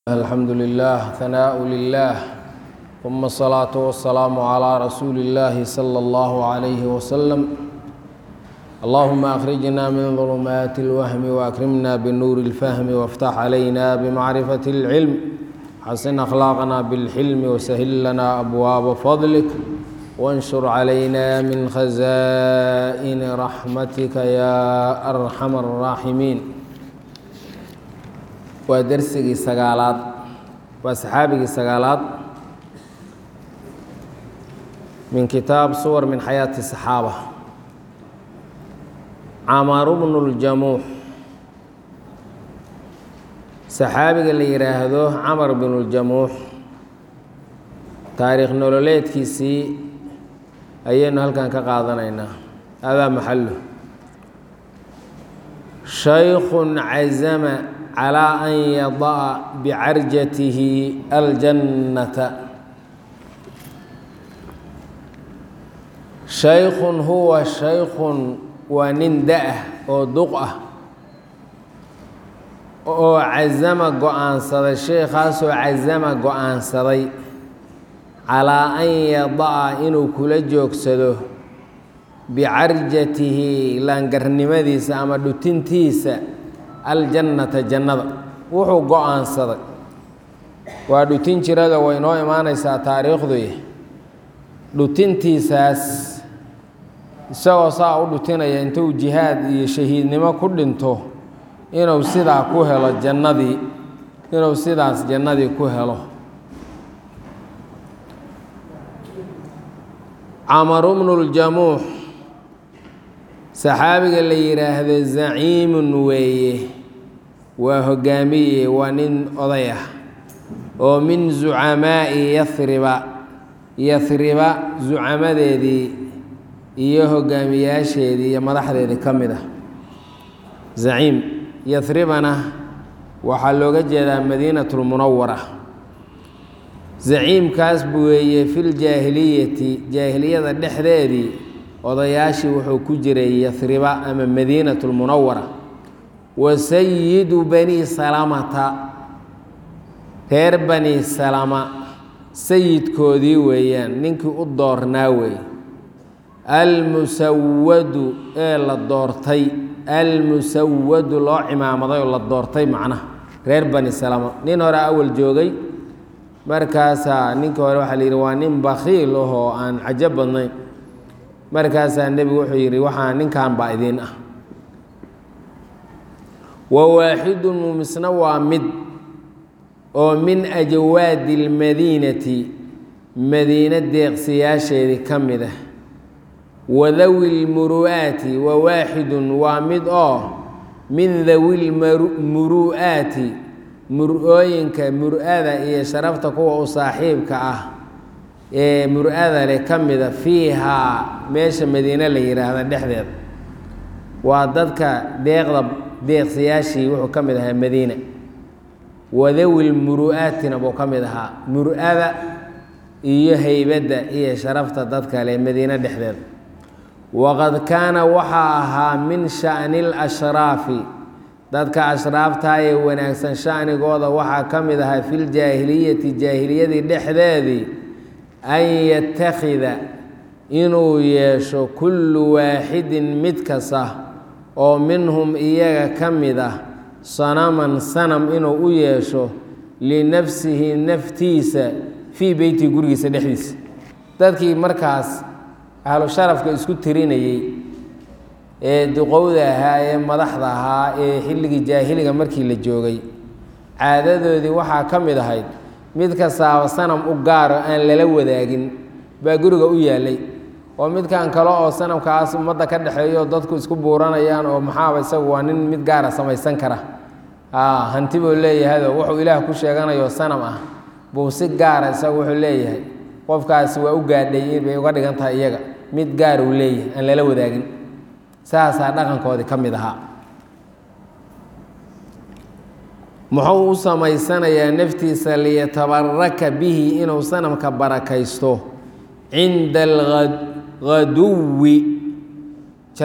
الحمد لله ثناء لله ثم الصلاة والسلام على رسول الله صلى الله عليه وسلم اللهم أخرجنا من ظلمات الوهم وأكرمنا بنور الفهم وافتح علينا بمعرفة العلم حسن أخلاقنا بالحلم وسهل لنا أبواب فضلك وانشر علينا من خزائن رحمتك يا أرحم الراحمين waa dersigii sagaalaad waa saxaabigii sagaalaad min kitaab suwar min xayaati saxaaba camaru bnu ljamuux saxaabiga la yidhaahdo camar bnu ljamuux taariikh nololeedkiisii ayaynu halkan ka qaadanaynaa adaa maxalu shaykun cazama calى an yada'a bicarjatihi aljannata shaykun huwa shaykun waa nin da-ah oo duq ah oo cazama go-aansaday sheekhaasoo cazama go-aansaday calaa an yada'a inuu kula joogsado bicarjatihi laangarnimadiisa ama dhutintiisa aljannata jannada wuxuu go-aansaday waa dhutin jirada way noo imaanaysaa taariikhduy dhutintiisaas isagoo saa u dhutinaya intuu jihaad iyo shahiidnimo ku dhinto inuu sidaa ku helo jannadii inuu sidaas jannadii ku helo camaru bnu ljamuux saxaabiga la yidhaahdo zaciimun weeye waa hogaamiye waa nin oday ah oo min zucamaa'i yahriba yahriba zucamadeedii iyo hogaamiyaasheedii iyo madaxdeedii ka mid ah zaciim yahribana waxaa looga jeedaa madiinatulmunawara zaciimkaas weeye filjaahiliyati jaahiliyada dhexdeedii odayaashii wuxuu ku jiray yahriba ama madiinatulmunawara wa sayidu bani salamata reer bani salama sayidkoodii weeyaan ninkii u doornaa weeye almusawadu ee la doortay almusawadu loo cimaamaday oo la doortay macnaha reer bani salama nin hore awal joogay markaasaa ninkii hore waxaa la yidhi waa nin bakhiil ahoo aan cajo badnayn markaasaa nebigu wuxuu yidhi waxaa ninkan baa idiin ah wa waaxidun muumisna waa mid oo min ajawaadi اlmadiinati madiine deeqsiyaasheedii ka mid ah wadawi lmuru'aati wa waaxidun waa mid oo min dawi lmuru'aati mur-ooyinka mur-ada iyo sharafta kuwa u saaxiibka ah ee mur-ada leh ka mida fiihaa meesha madiine la yidhaahda dhexdeeda waa dadka deeqda deeqsiyaashii wuxuu ka mid ahaa madiina wadawil muru'aatina buu ka mid ahaa mur-ada iyo heybadda iyo sharafta dadka leh madiine dhexdeeda waqad kaana waxaa ahaa min sha'ni lashraafi dadka ashraaftaa ee wanaagsan sha'nigooda waxaa ka mid ahaa filjaahiliyati jaahiliyadii dhexdeedii an yattakhida inuu yeesho kullu waaxidin mid kasta oo minhum iyaga ka mid ah sanaman sanam inuu u yeesho linafsihi naftiisa fii beyti gurigiisa dhexdiisa dadkii markaas ahlu sharafka isku tirinayey ee duqowda ahaa ee madaxda ahaa ee xilligii jaahiliga markii la joogay caadadoodii waxaa ka mid ahayd mid kastaaba sanam u gaaro aan lala wadaagin baa guriga u yaallay oo midkan kale oo sanamkaas ummadda ka dhexeeyo dadku isku buuranayaan oo maxaaba isagu waa nin mid gaara samaysan kara hanti buu leeyahayoo wuxuu ilaah ku sheeganayo sanam ah buu si gaara isagu wuxuu leeyahay qofkaasi waa u gaadhay bay uga dhigan tahay iyaga mid gaar uu leeyahay aan lala wadaagin saasaa dhaqankoodii ka mid ahaa muxuu u samaysanayaa naftiisa liyatabaraka bihi inuu sanamka barakaysto cinda alghaduwi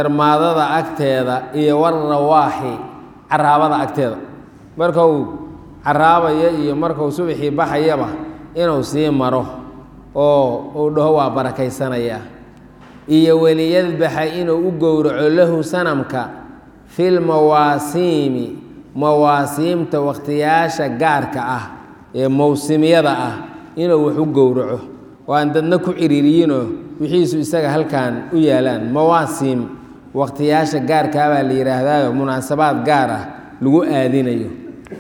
jarmaadada agteeda iyo warawaaxi caraabada agteeda marka uu caraabaya iyo markuu subaxii baxayaba inuu sii maro oo uu dhaho waa barakaysanayaa iyo weliyadbaxa inuu u gowraco lahu sanamka fil mawaasiimi mawaasiimta wakhtiyaasha gaarka ah ee mowsimyada ah inuu wax u gowraco oo aan dadna ku ciriiriyinoo wixiisu isaga halkan u yaalaan mawaasiim wakhtiyaasha gaarkaa baa la yidhaahdaayo munaasabaad gaar ah lagu aadinayo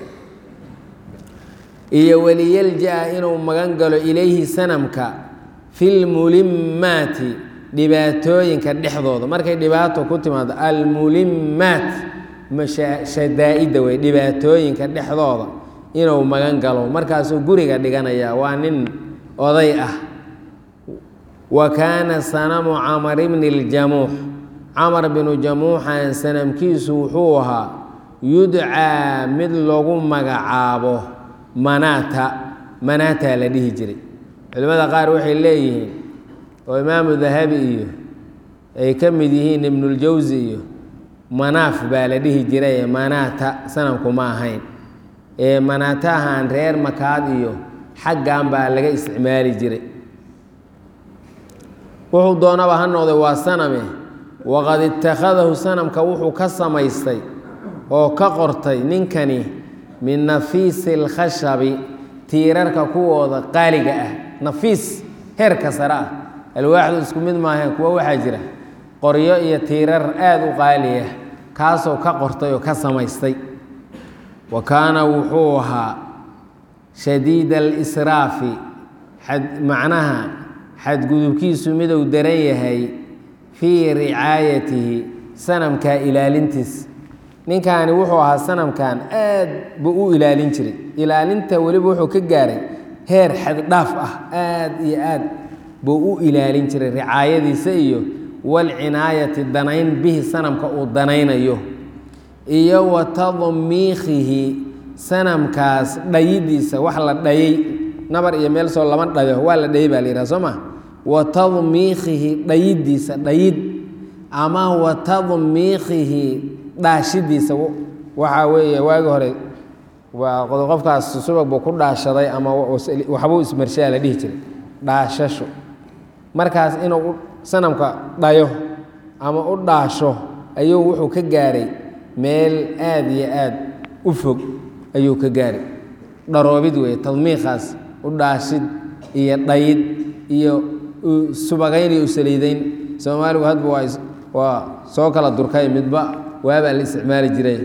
iyo weliyalja-a inuu magan galo ilayhi sanamka filmulimmaati dhibaatooyinka dhexdooda markay dhibaato ku timaado almulimmaat shadaa'idda wey dhibaatooyinka dhexdooda inuu magan galo markaasuu guriga dhiganaya waa nin oday ah wa kaana sanamu camar bni ljamuux camar binu jamuuxan sanamkiisu wuxuu ahaa yudcaa mid lagu magacaabo manaata manaataa la dhihi jiray culimmada qaar waxay leeyihiin oo imaamu dahabi iyo ay ka mid yihiin ibnuljawsi iyo manaaf baa la dhihi jiray manaata sanamku ma ahayn ee manaatahan reer makaad iyo xaggan baa laga isticmaali jiray wuxuu doonaba ha noqday waa saname waqad ittakhadahu sanamka wuxuu ka samaystay oo ka qortay ninkani min nafiisi alkhashabi tiirarka kuwooda qaaliga ah nafiis heerka sare ah alwaaxdu isku mid maahaen kuwo waxaa jira qoryo iyo tiirar aada u qaaliya kaasoo ka qortay oo ka samaystay wa kaana wuxuu ahaa shadiida alisraafi macnaha xadgudubkiisu miduu daran yahay fii ricaayatihi sanamkaa ilaalintiis ninkaani wuxuu ahaa sanamkan aad buu u ilaalin jiray ilaalinta weliba wuxuu ka gaaray heer xaddhaaf ah aad iyo aad buu u ilaalin jiray ricaayadiisa iyo walcinaayati danayn bihi sanamka uu danaynayo iyo wa tadmiikhihi sanamkaas dhayidiisa wax la dhayay nabar iyo meel soo lama dhayo waa la dhayay baa la yidhaha soo ma wa tadmiikhihi dhayidiisa dhayid ama wa tadmiikhihi dhaashidiisa waxaa weeye waagi hore waa qofkaas subag buu ku dhaashaday ama waxbuu ismarshaa la dhihi jiray dhaashasho markaas inuu sanamka dhayo ama u dhaasho ayuu wuxuu ka gaaray meel aad iyo aad u fog ayuu ka gaaray dharoobid weeye tadmiikhaas u dhaashid iyo dhayid iyo subagayn iyo usaliidayn soomaaligu hadba waa waa soo kala durkay midba waabaa la isticmaali jiray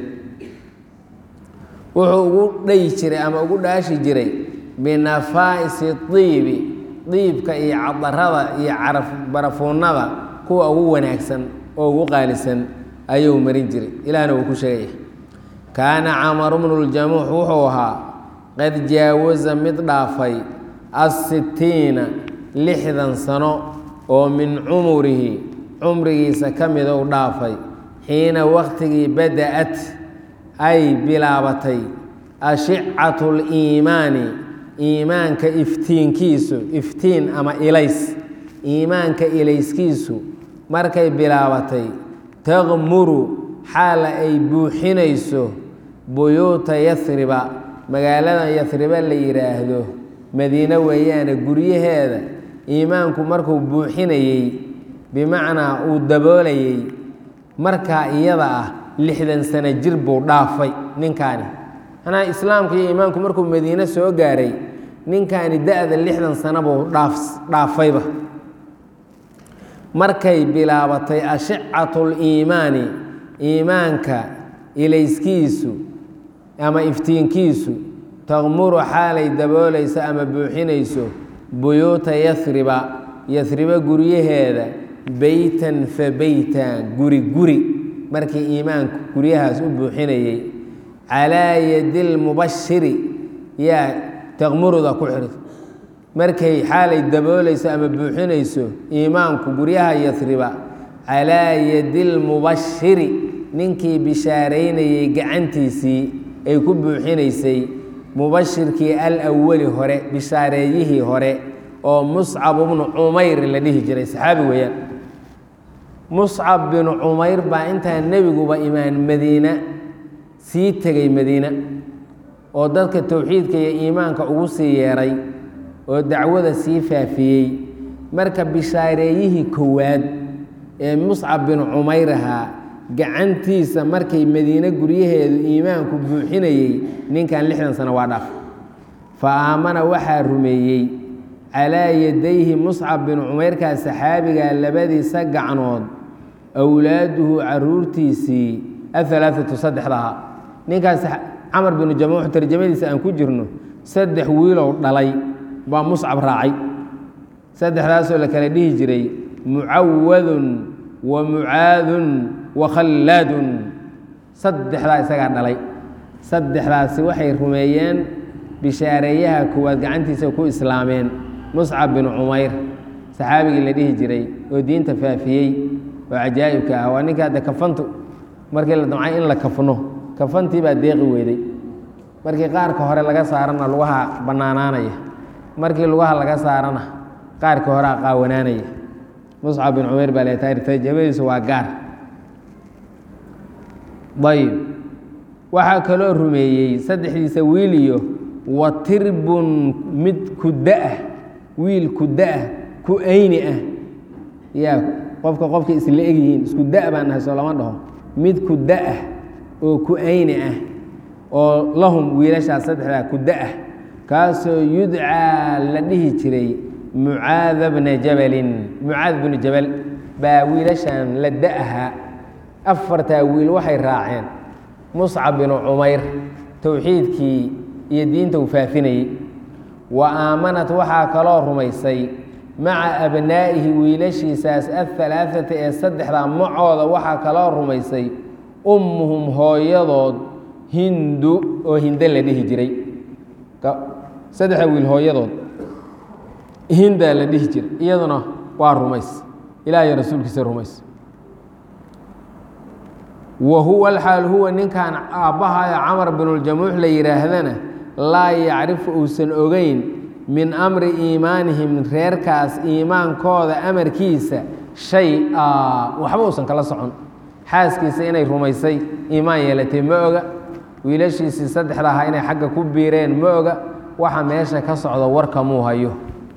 wuxuu ugu dhayi jiray ama ugu dhaashi jiray binafaa'isi diibi diibka iyo cadarada iyo caraf barafuunada kuwa ugu wanaagsan oo ugu qaalisan ayuu marin jiray ilaahna wuu ku sheegaya kaana camaru bnu ljamuux wuxuu ahaa qad jaawaza mid dhaafay assitiina lixdan sano oo min cumurihi cumrigiisa ka mid ou dhaafay xiina wakhtigii bada-at ay bilaabatay ashicatu liimaani iimaanka iftiinkiisu iftiin ama ilays iimaanka ilayskiisu markay bilaabatay taqmuru xaala ay buuxinayso buyuuta yahriba magaalada yahriba la yidhaahdo madiine weeyaane guryaheeda iimaanku markuu buuxinayey bimacnaa uu daboolayey markaa iyada ah lixdan sano jir buu dhaafay ninkaani manaa islaamka iyo iimaanku markuu madiine soo gaaray ninkaani da-da lixdan sano buu dhaaf dhaafayba markay bilaabatay ashicatu liimaani iimaanka ilayskiisu ama iftiinkiisu taqmuru xaalay daboolayso ama buuxinayso buyuuta yahriba yahriba guryaheeda beytan fa beytan guri guri markii iimaanku guryahaas u buuxinayey calaa yadi lmubashiri yaa taqmuruda ku xidhi markay xaalay daboolayso ama buuxinayso iimaanku guryaha yahriba calaa yadi lmubashiri ninkii bishaaraynayey gacantiisii ay ku buuxinaysay mubashirkii alawali hore bishaareeyihii hore oo muscab bnu cumayr la dhihi jiray saxaabi weeyaan muscab binu cumayr baa intaa nebiguba imaan madiina sii tegay madiina oo dadka towxiidka iyo iimaanka ugu sii yeeray oo dacwada sii faafiyey marka bishaareeyihii kowaad ee muscab bin cumayr ahaa gacantiisa markay madiine guryaheedu iimaanku buuxinayey ninkan lixdan sano waa dhaaf fa aamana waxaa rumeeyey calaa yadayhi muscab bin cumayrkaa saxaabigaa labadiisa gacnood awlaaduhu caruurtiisii ahalaaatu saddexdaha ninkaas camar binu jamuux tarjamadiisa aan ku jirno saddex wiilow dhalay baa muscab raacay saddexdaasoo la kala dhihi jiray mucawadun wa mucaadun wa khallaadun saddexdaa isagaa dhalay saddexdaasi waxay rumeeyeen bishaareeyaha koowaad gacantiisa ku islaameen muscab bin cumayr saxaabigii la dhihi jiray oo diinta faafiyey oo cajaa'ibka ah waa ninka hadde kafantu markii la damcay in la kafno kafantii baa deeqi weyday markii qaarka hore laga saarana lugaha bannaanaanaya markii lugaha laga saarana qaarka horea qaawanaanaya muscab bin cumayr baa leetahay tarjamadiisu waa gaar ayb waxaa kaloo rumeeyey saddexdiisa wiil iyo wa tirbun mid kuda-ah wiil kuda-ah ku ayni ah yaa qofka qofka isla egyihiin isku da- baan nahay soo lama dhaho mid kuda-ah oo ku ayni ah oo lahum wiilashaas saddexdaa kuda-ah kaasoo yudcaa la dhihi jiray mucaada bna jabalin mucaad bnu jabal baa wiilashan la da-aha afartaa wiil waxay raaceen muscab binu cumayr towxiidkii iyo diinta uu faafinayey wa aamanat waxaa kaloo rumaysay maca abnaa'ihi wiilashiisaas ahalaaata ee saddexdaa macooda waxaa kaloo rumaysay ummuhum hooyadood hindu oo hinde la dhihi jiray saddexda wiil hooyadood hindaa la dhihi jiray iyaduna waa rumays ilaah iyo rasuulkiisa rumays wa huwa alxaal huwa ninkan aabbahayo camar binuljamuux la yidhaahdana laa yacrifu uusan ogeyn min amri iimaanihim reerkaas iimaankooda amarkiisa shay a waxba uusan kala socon xaaskiisa inay rumaysay iimaan yeelatay ma oga wiilashiisii saddexda ahaa inay xagga ku biireen ma oga waxa meesha ka socda warka muu hayo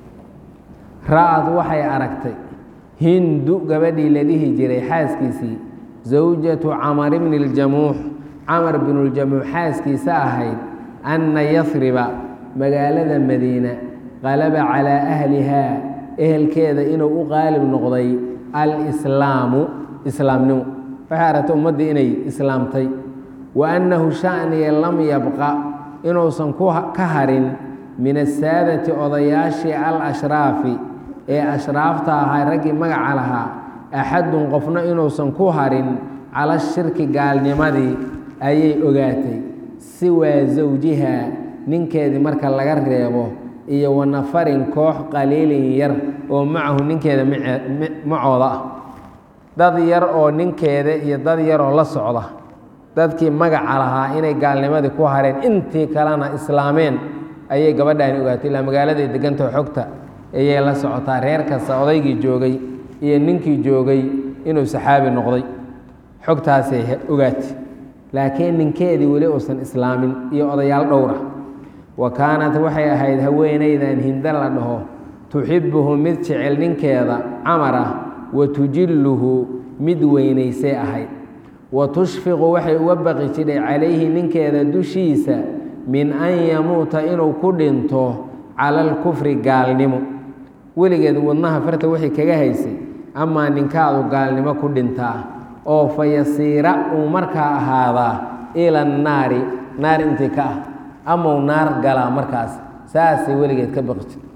ra-ad waxay aragtay hindu gabadhii la dhihi jiray xaaskiisii zawjatu camar bni ljamuux camar binuljamuux xaaskiisa ahayd anna yasriba magaalada madiina qalaba calaa ahlihaa ehelkeeda inuu u qaalib noqday alslaamu islaamnimo waxay aragtay ummaddii inay islaamtay wa annahu shaniya lam yabqa inuusan ka harin min asaadati odayaashii al-ashraafi ee ashraafta ahaa raggii magaca lahaa axadun qofna inuusan ku harin cala shirki gaalnimadii ayay ogaatay siwaa zawjiha ninkeedii marka laga reebo iyo wa nafarin koox qaliilin yar oo macahu ninkeeda macooda ah dad yar oo ninkeeda iyo dad yaroo la socda dadkii magaca lahaa inay gaalnimadii ku hareen intii kalena islaameen ayay gabadhaani ogaatay ilaa magaaladay degantao xogta ayay la socotaa reer kasta odaygii joogay iyo ninkii joogay inuu saxaabi noqday xogtaasay ogaatay laakiin ninkeedii weli uusan islaamin iyo odayaal dhowra wa kaanat waxay ahayd haweenaydan hinda la dhaho tuxibbuhu mid jecel ninkeeda camar ah wa tujilluhu mid weynaysay ahayd wa tushfiqu waxay uga baqi jidhay calayhi ninkeeda dushiisa min an yamuuta inuu ku dhinto cala alkufri gaalnimo weligeed wadnaha farta waxay kaga haysay amaa ninkaadu gaalnimo ku dhintaa oo fa yasiira uu markaa ahaadaa ila annaari naar intii ka ah amau naar galaa markaas saasay weligeed ka baqi jir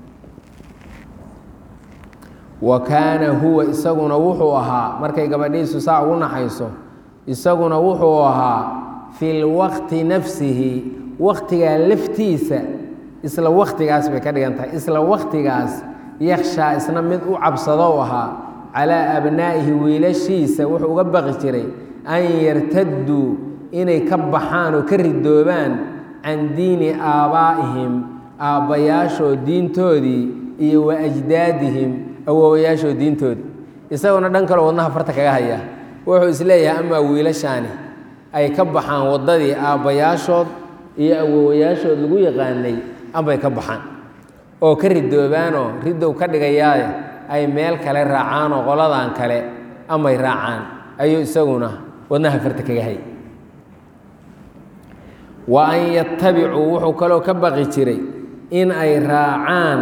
wa kaana huwa isaguna wuxuu ahaa markay gabadhiisu saa ugu naxayso isaguna wuxuu ahaa fi lwaqti nafsihi waktigaa laftiisa isla waktigaas bay ka dhigan tahay isla waktigaas yakshaa isna mid u cabsadou ahaa calaa abnaa'ihi wiilashiisa wuxuu uga baqi jiray an yartadduu inay ka baxaan oo ka ridoobaan can diini aabbaa'ihim aabbayaashoo diintoodii iyo wa ajdaadihim awoowayaashoo diintoodii isaguna dhan kaloo wadnaha farta kaga haya wuxuu isleeyahay amaa wiilashaani ay ka baxaan waddadii aabbayaashood iyo awowayaashood lagu yaqaanay ambay ka baxaan oo ka ridoobaanoo ridow ka dhigayaaye ay meel kale raacaan oo qoladan kale amay raacaan ayuu isaguna wadnaha farta kaga hay wa an yatabicuu wuxuu kaloo ka baqi jiray in ay raacaan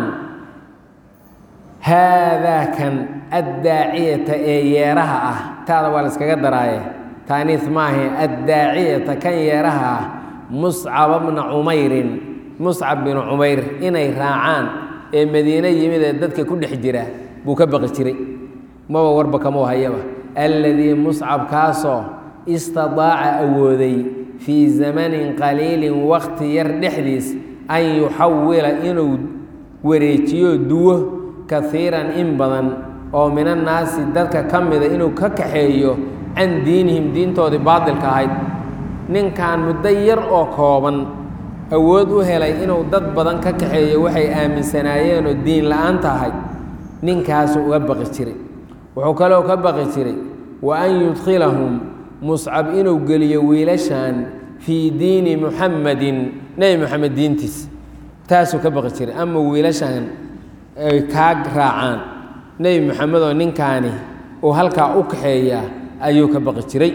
haadaakan addaaciyata ee yeeraha ah taada waa la iskaga daraaye taaniis maahe addaaciyata kan yeeraha ah muscaba bna cumeyrin muscab binu cumayr inay raacaan ee madiine yimid ee dadka ku dhex jira buu ka baqi jiray maba warba kamau hayaba alladii muscab kaasoo istidaaca awooday fii zamanin qaliilin wakti yar dhexdiis an yuxawila inuu wareejiyo duwo kaiiran in badan oo min annaasi dadka ka mida inuu ka kaxeeyo can diinihim diintoodii baadilka ahayd ninkan muddo yar oo kooban awood u helay inuu dad badan ka kaxeeyo waxay aaminsanaayeenoo diin la-aanta ahayd ninkaasuu uga baqi jiray wuxuu kaloo ka baqi jiray wa an yudkhilahum muscab inuu geliyo wiilashan fii diini muxamadin nebi moxamed diintiis taasuu ka baqi jiray ama wiilashan ay kaa raacaan nebi moxamed oo ninkaani uu halkaa u kaxeeyaa ayuu ka baqi jiray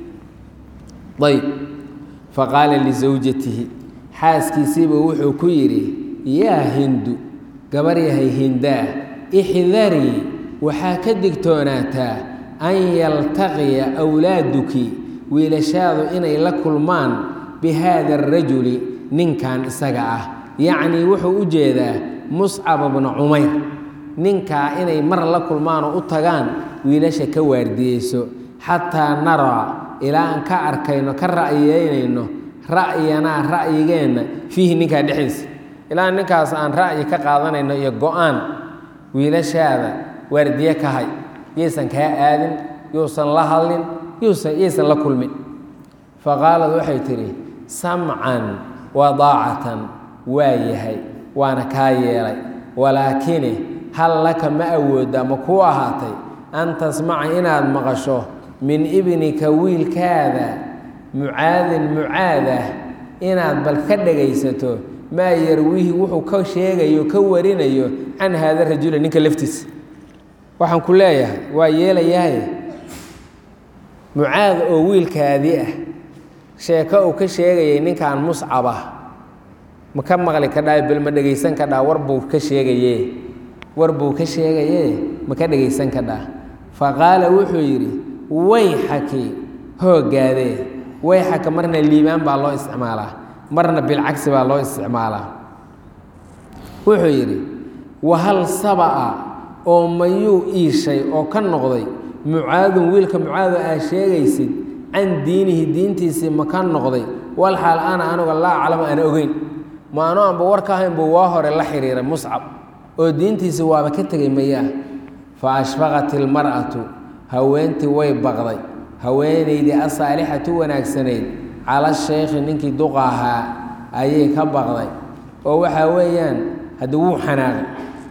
ayb faqaala lisawjatihi xaaskiisiiba wuxuu ku yidhi yaa hindu gabar yahay hindaa ixdarii waxaa ka digtoonaataa an yaltaqiya awlaaduki wiilashaadu inay la kulmaan bi haada arajuli ninkan isaga ah yacnii wuxuu u jeedaa muscaba bna cumayr ninkaa inay mar la kulmaan oo u tagaan wiilasha ka waardiyeyso xataa naraa ilaa aan ka arkayno ka ra'yiyeynayno ra'yanaa ra'yigeenna fiihi ninkaa dhexdiisa ilaa ninkaas aan ra'yi ka qaadanayno iyo go-aan wiilashaada waardiye ka hay yaysan kaa aadin yuusan la hadlin yuusan yaysan la kulmin faqaalad waxay tidhi samcan wadaacatan waa yahay waana kaa yeelay walaakine hal laka ma awoodda ma kuu ahaatay an tasmaca inaad maqasho min ibnika wiilkaada mucaadin mucaadah inaad bal ka dhagaysato maa yarwihi wuxuu ka sheegayo ka warinayo can haada rajula ninka laftiisa waxaan ku leeyahay waa yeelayahay mucaad oo wiilkaadii ah sheeko uu ka sheegayay ninkan muscab ah ma ka maqli kadhaa bal ma dhegaysan kadhaa war buu ka sheegaye war buu ka sheegaye ma ka dhegaysan kadhaa fa qaala wuxuu yidhi wayxaki hoogaadee wayxaka marna liibaan baa loo isticmaalaa marna bilcagsi baa loo isticmaalaa wuxuu yidhi wahal saba'a oo mayuu iishay oo ka noqday mucaadun wiilka mucaado aa sheegaysid can diinihi diintiisii ma ka noqday wal xaal ana anuga laa aclamu aan ogeyn ma anu anba war ka ahayn buu waa hore la xiriiray muscab oo diintiisii waaba ka tegay mayaa fa ashfaqat ilmar'atu haweentii way baqday haweenaydii asaalixatu wanaagsanayd cala sheykhi ninkii duqa ahaa ayay ka baqday oo waxaa weeyaan haddii wuu xanaaqay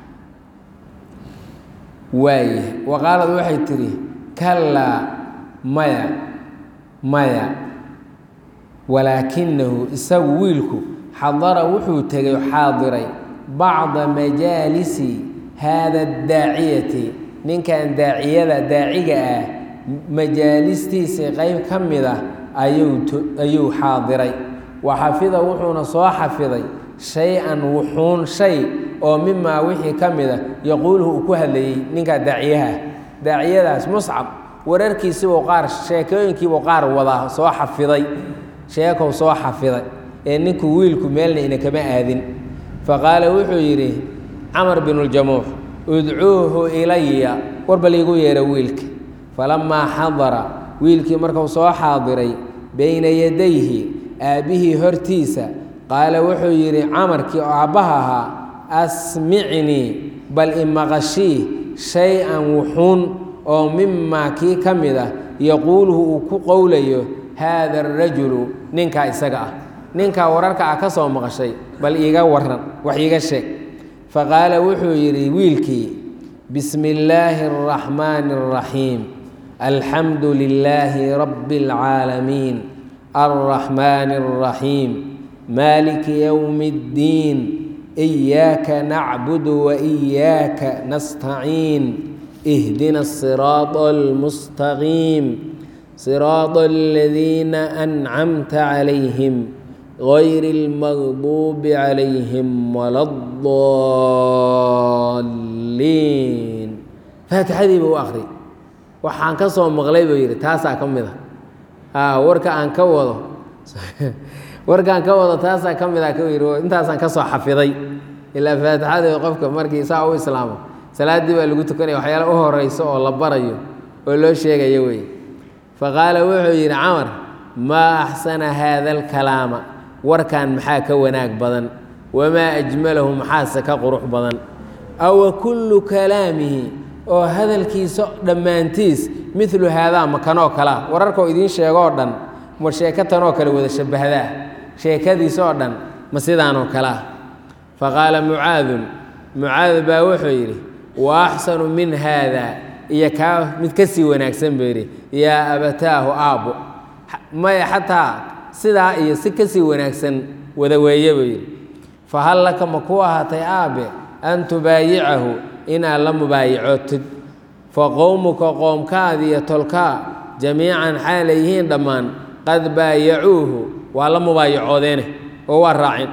waaye wa qaalad waxay tidhi kallaa maya maya walaakinahu isagu wiilku xadara wuxuu tegay xaadiray bacda majaalisi haada daaciyati ninkan daaciyada daaciga ah majaalistiisii qeyb ka mid ah ayuu xaadiray wa xafida wuxuuna soo xafiday shay-an wuxuun shay oo mimaa wixii ka mid a yaquuluhu uu ku hadlayey ninkaa daaciyaha daaciyadaas muscab wararkiisibuu qaar sheekooyinkiibuu qaar wadaa soo xafiday sheekow soo xafiday ee ninku wiilku meelna ina kama aadin fa qaala wuxuu yidhi camar binuljamuux udcuuhu ilaya warba liigu yeera wiilka falamaa xadara wiilkii markuu soo xaadiray bayna yadayhi aabbihii hortiisa qaala wuxuu yidhi camarkii oo aabbaha ahaa asmicnii bal imaqashii shay-an wuxuun oo mimaa kii ka mid ah yaquuluhu uu ku qowlayo haada arajulu ninkaa isaga ah ninkaa wararka ah ka soo maqashay bal iiga waran wax iiga sheeg faqaala wuxuu yidhi wiilkii bismi illaahi araxmaani araxiim alxamdu lilaahi rabbi اlcaalamiin alraxmaani اraxiim maaliki yowmi اddiin إiyaaka nacbudu وإiyaaka nastaciin اhdina الصiraaط الmustaqiim صiraaط اladiina أncamta عalayhim غayr اlmagduubi عalayhim wala الضaliin faatixadii buu u akri waxaan ka soo maqlay buu yidhi taasaa ka mid a warka aan ka wado warkaan ka wado taasaa ka mid a ku yidhi intaasaan ka soo xafiday ilaa faatixadii qofka markii saa u islaamo salaaddii baa lagu tukanaya waxyaala u horeyso oo la barayo oo loo sheegayo wey faqaala wuxuu yidhi camar maa axsana haada alkalaama warkan maxaa ka wanaag badan wamaa ajmalahu maxaase ka qurux badan awa kullu kalaamihi oo hadalkiisa dhammaantiis midlu haadaa makanoo kalea wararkao idiin sheegoo dhan ma sheeko tanoo kale wada shabbahdaa sheekadiisoo dhan ma sidaanoo kalea fa qaala mucaadun mucaad baa wuxuu yidhi wa axsanu min haada iyo kaa mid ka sii wanaagsan buu yidhi yaa abataahu aabbo maya xataa sidaa iyo si ka sii wanaagsan wada weeye buu yidhi fa hal laka ma ku ahaatay aabbe an tubaayicahu inaad la mubaayicootid fa qowmuka qoomkaadi iyo tolkaa jamiican xaalay yihiin dhammaan qad baayacuuhu waa la mubaayacoodeene oo waa raacin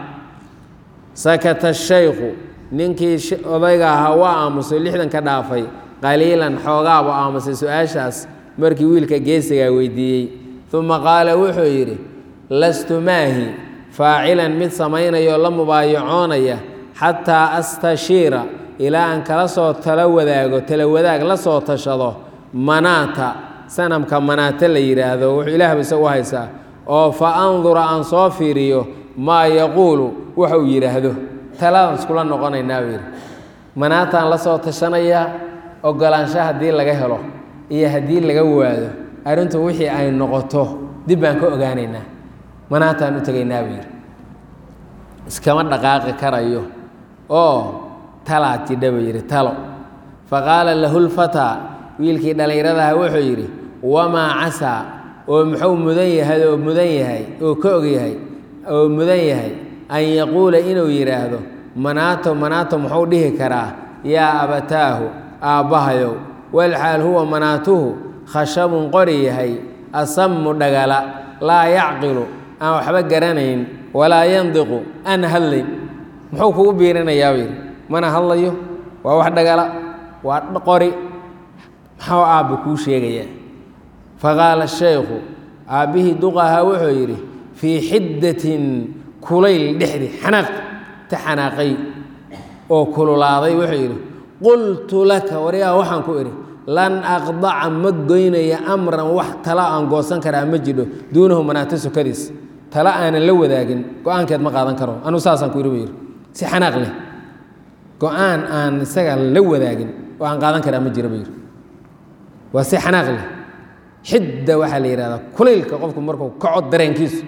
sakata shaykhu ninkii odayga ahaa waa aamusay lixdanka dhaafay qaliilan xoogaabu aamusay su-aashaas markii wiilka geesigaa weydiiyey uma qaala wuxuu yidhi lastu maahi faacilan mid samaynayoo la mubaayacoonaya xataa astashiira ilaa aan kala soo talo wadaago tala wadaag la soo tashado manaata sanamka manaata la yidhaahdo wuxuu ilaahba isagu haysaa oo fa andura aan soo fiiriyo maa yaquulu waxa uu yidhaahdo taladaan iskula noqonaynaa buu yidhi manaataan la soo tashanayaa ogolaansho haddii laga helo iyo haddii laga waado arrintu wixii ay noqoto dib baan ka ogaanaynaa manaataan u tegaynaa buu yidhi iskama dhaqaaqi karayo oo talaad jidha buu yidhi talo fa qaala lahu lfataa wiilkii dhallinyaradaha wuxuu yidhi wamaa casaa oo muxuu mudan yahay oo mudan yahay oo ka og yahay oo mudan yahay an yaquula inuu yidhaahdo manaato manaato muxuu dhihi karaa yaa abataahu aabbahayow walxaal huwa manaatuhu khashabun qori yahay asammu dhagala laa yacqilu aan waxba garanayn walaa yandiqu aan hadlayn muxuu kugu biirinayaa buu yidhi mana hadlayo waa wax dhagala waa qori maxuu aabba kuu sheegayaa faqaala shaykhu aabbihii duqahaa wuxuu yidhi fii xiddatin kulayl dhexdi xanaaq ta xanaaqay oo kululaaday wuxuu yidhi qultu laka waryaa waxaan ku idhi lan aqdaca ma goynaya amran wax tala aan goosan karaa ma jidho duunahu manaata sukadiis tala aanan la wadaagin go-aankeed ma qaadan karo anuu saasaan ku yidhi buu yidhi si xanaaq leh go-aan aan isaga la wadaagin oo aan qaadan karaa ma jiro buu yidhi waa si xanaaq leh xidda waxaa la yidhahdaa kulaylka qofku markuu kaco dareenkiisu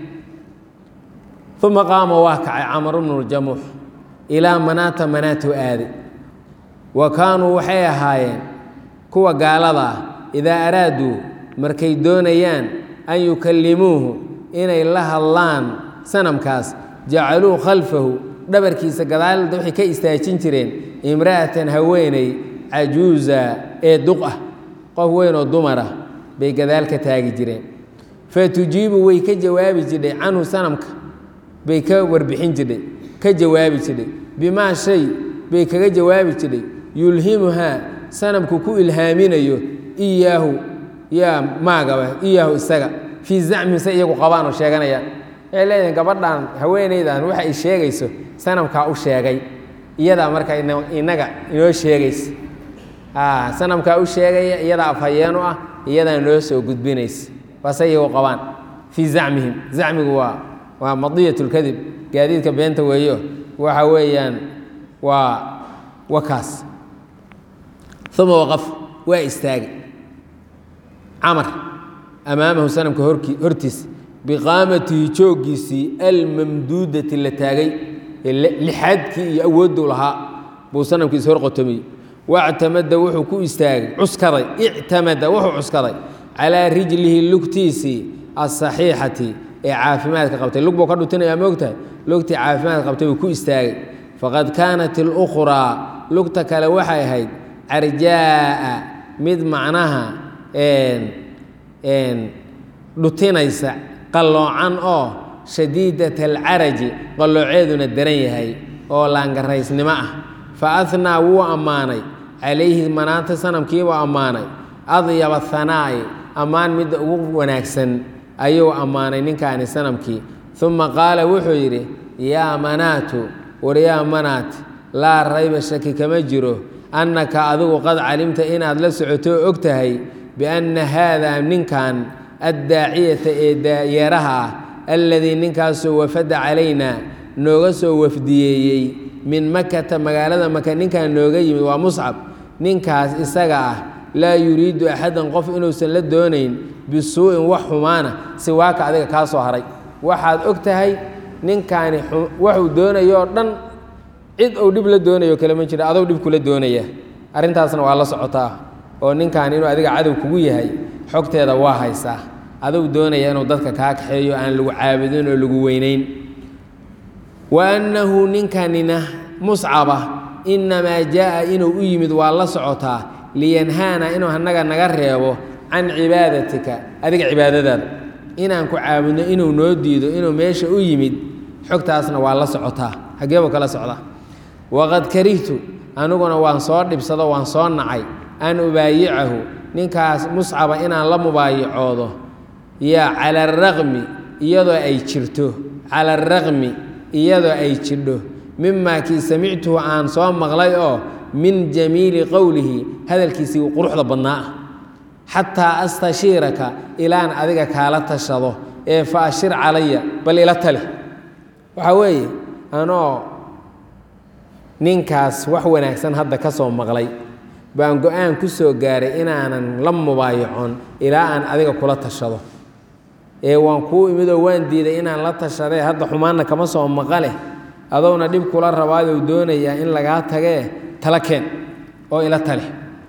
uma qaama waa kacay camar bnu ljamuux ilaa manaata manaatu aade wa kaanuu waxay ahaayeen kuwa gaalada ah idaa araaduu markay doonayaan an yukallimuuhu inay la hadlaan sanamkaas jacaluu khalfahu dhabarkiisa gadaalda waxay ka istaajin jireen imra'atan haweeney cajuuza ee duq ah qof weyn oo dumar ah bay gadaal ka taagi jireen fa tujiibu way ka jawaabi jidhay canhu sanamka bay ka warbixin jidhay ka jawaabi jidhay bimaa shay bay kaga jawaabi jidhay yulhimuhaa sanamku ku ilhaaminayo iyaahu yaa maagaba iyaahu isaga fii zacmin se iyagu qabaan oo sheeganayaan waxay leeyihin gabadhan haweenaydan waxa ay sheegayso sanamkaa u sheegay iyadaa marka inaga inoo sheegaysa sanamkaa u sheegaya iyadaa afhayeen u ah iyadaa noo soo gudbinaysa waase iyagu qabaan fii zacmihim zacmigu waa waa madiyat lkadib gaadiidka beenta weeyo waxa weeyaan waa wakaas uma waqaf waa istaagay camar amaamahu sanamka horki hortiisa biqaamatihi jooggiisii almamduudati la taagay lixaadkii iyo awoodduu lahaa buu sanamkiisa hor qotomiyey wactamada wuxuu ku istaagay cuskaday ictamada wuxuu cuskaday calaa rijlihi lugtiisii asaxiixati ee caafimaadka qabtay lug buu ka dhutinaya moogtahay lugtii caafimaadka qabtay buu ku istaagay faqad kaanat اlukhraa lugta kale waxay ahayd carjaa'a mid macnaha dhutinaysa qalloocan oo shadiidat alcaraji qallooceeduna daran yahay oo laangaraysnimo ah fa ahnaa wuu ammaanay calayhi manaanta sanamkiibuu ammaanay adyaba hanaa'i ammaan midda ugu wanaagsan ayuu ammaanay ninkaani sanamkii uma qaala wuxuu yidhi yaa manaatu war yaa manaat laa rayba shaki kama jiro annaka adigu qad calimta inaad la socoto og tahay bianna haadaa ninkan addaaciyata ee daayeeraha ah alladii ninkaasoo wafada calaynaa nooga soo wafdiyeeyey min makata magaalada maka ninkan nooga yimid waa muscab ninkaas isaga ah laa yuriidu axadan qof inuusan la doonayn bisuu'in wax xumaana siwaaka adiga kaa soo haray waxaad og tahay ninkaani waxuu doonayoo dhan cid uu dhib la doonayo kale ma jira adou dhib kula doonaya arrintaasna waa la socotaa oo ninkan inuu adiga cadow kugu yahay xogteeda waa haysaa aduu doonaya inuu dadka kaa kaxeeyo aan lagu caabudin oo lagu weynayn wa annahu ninkanina muscaba innamaa jaa'a inuu u yimid waa la socotaa liyanhaana inuu annaga naga reebo can cibaadatika adiga cibaadadaada inaan ku caabudno inuu noo diido inuu meesha u yimid xogtaasna waa la socotaa xaggeebuu kala socdaa waqad karihtu aniguna waan soo dhibsado waan soo nacay an ubaayicahu ninkaas muscaba inaan la mubaayacoodo yaa cala araqmi iyadoo ay jirto cala araqmi iyadoo ay jidho mimaa kii samictuhu aan soo maqlay oo min jamiili qowlihi hadalkiisii quruxda badnaa ah xataa astashiiraka ilaan adiga kaala tashado ee fa ashir calaya bal ila tali waxaa weeye anoo ninkaas wax wanaagsan hadda ka soo maqlay baan go-aan ku soo gaaray inaanan la mubaayacon ilaa aan adiga kula tashado ee waan kuu imidoo waan diiday inaan la tashadee hadda xumaanna kama soo maqale adowna dhib kula rabaadou doonayaa in lagaa tagee tala keen oo ila tali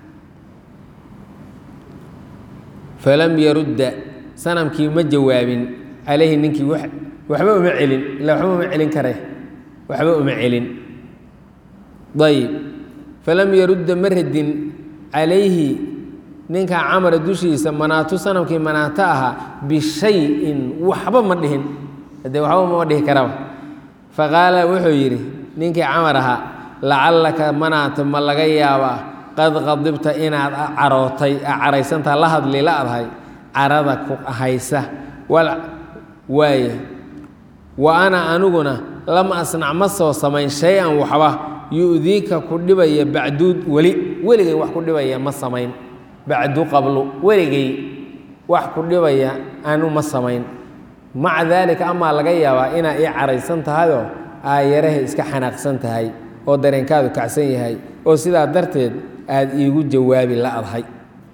falam yarudda sanamkii ma jawaabin calayhi ninkii waxba uma celin ila waxba uma celin kare waxba uma celin ayib falam yarudda ma radin calayhi ninka camara dushiisa manaatu sanamkii manaato ahaa bishayin waxba ma dhihin haddee waxba mama dhihi karaba faqaala wuxuu yidhi ninkii camar ahaa lacallaka manaata ma laga yaabaa qad qadibta inaad carootay caraysantaa la hadli la adhay carada ku haysa waaye wa ana aniguna lam asnac ma soo samayn shay-an waxba yu'diika ku dhibaya bacduud weli weligay wax ku dhibaya ma samayn bacdu qablu weligay wax ku dhibaya anu ma samayn maca daalika amaa laga yaabaa inaa ii caraysan tahayoo aayaraha iska xanaaqsan tahay oo dareenkaadu kacsan yahay oo sidaa darteed aada iigu jawaabi la adhay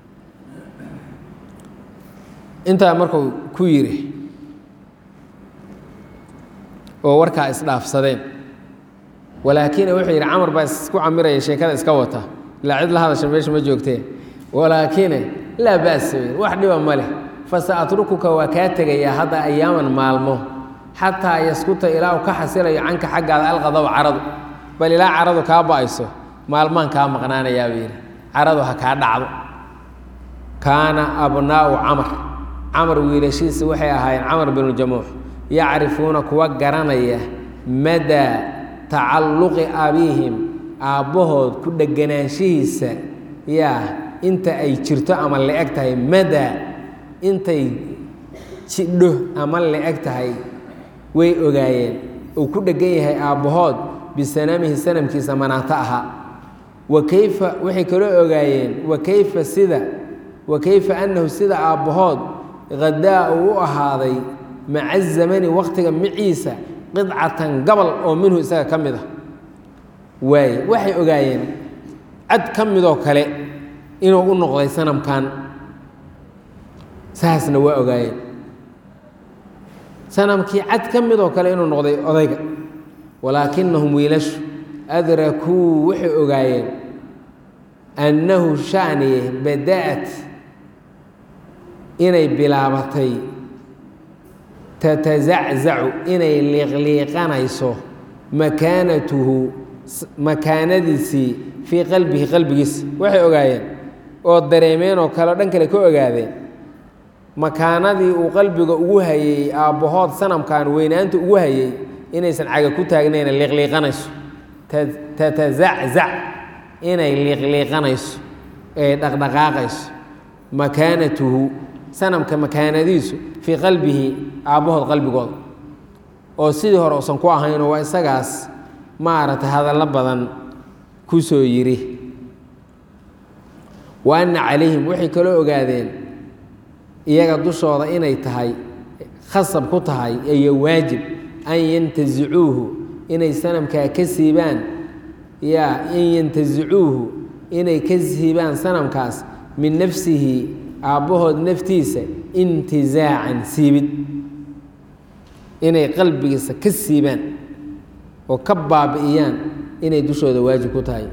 intaa markuu ku yidhi oo warkaa isdhaafsadeen walaakina wuxuu yidhi camar baa isku camiraya sheekada iska wata ilaa cid la hadasha meesha ma joogteen walaakine laa ba'sa wax dhiba ma leh fasa atrukuka waa kaa tegayaa hadda ayaaman maalmo xataa yaskuta ilaa uu ka xasilayo canka xaggaada alqadaba caradu bal ilaa caradu kaa ba'ayso maalmaan kaa maqnaanayaa buu yidhi caradu ha kaa dhacdo kaana abnaa'u camar camar wiilashiisa waxay ahaayeen camar binu jamuux yacrifuuna kuwa garanaya madaa tacalluqi abiihim aabbahood ku dheganaanshihiisa yaa inta ay jirto ama la-eg tahay madaa intay jidho ama la-eg tahay way ogaayeen uu ku dhegan yahay aabbahood bisanamihi sanamkiisa manaato ahaa wa kayfa waxay kaloo ogaayeen wa kayfa sida wa kayfa annahu sida aabbahood hadaa uu u ahaaday maca zamani wakhtiga maciisa qidcatan gabal oo minhu isaga ka mid a waaye waxay ogaayeen cad ka midoo kale inuu u noqday sanamkan saasna waa ogaayeen sanamkii cad ka midoo kale inuu noqday odayga walaakinahum wiilashu adrakuu waxay ogaayeen annahu shaniye bada'at inay bilaabatay tatazaczacu inay liiqliiqanayso makaanatuhu makaanadiisii fii qalbihi qalbigiisa waxay ogaayeen oo dareemeen oo kaleo dhan kale ka ogaadeen makaanadii uu qalbiga ugu hayey aabbahood sanamkan weynaanta ugu hayey inaysan caga ku taagnayna liiqliiqanayso tatazaczac inay liiqliiqanayso ee dhaqdhaqaaqayso makaanatuhu sanamka makaanadiisu fii qalbihi aabbahood qalbigooda oo sidii hore uusan ku ahaynoo waa isagaas maaragtay hadallo badan ku soo yidhi wa anna calayhim waxay kaloo ogaadeen iyaga dushooda inay tahay khasab ku tahay iyo waajib an yantasicuuhu inay sanamkaa ka siibaan yaa in yantasicuuhu inay ka siibaan sanamkaas min nafsihi aabbahood naftiisa intizaacan siibid inay qalbigiisa ka siibaan oo ka baabi'iyaan inay dushooda waajib ku tahay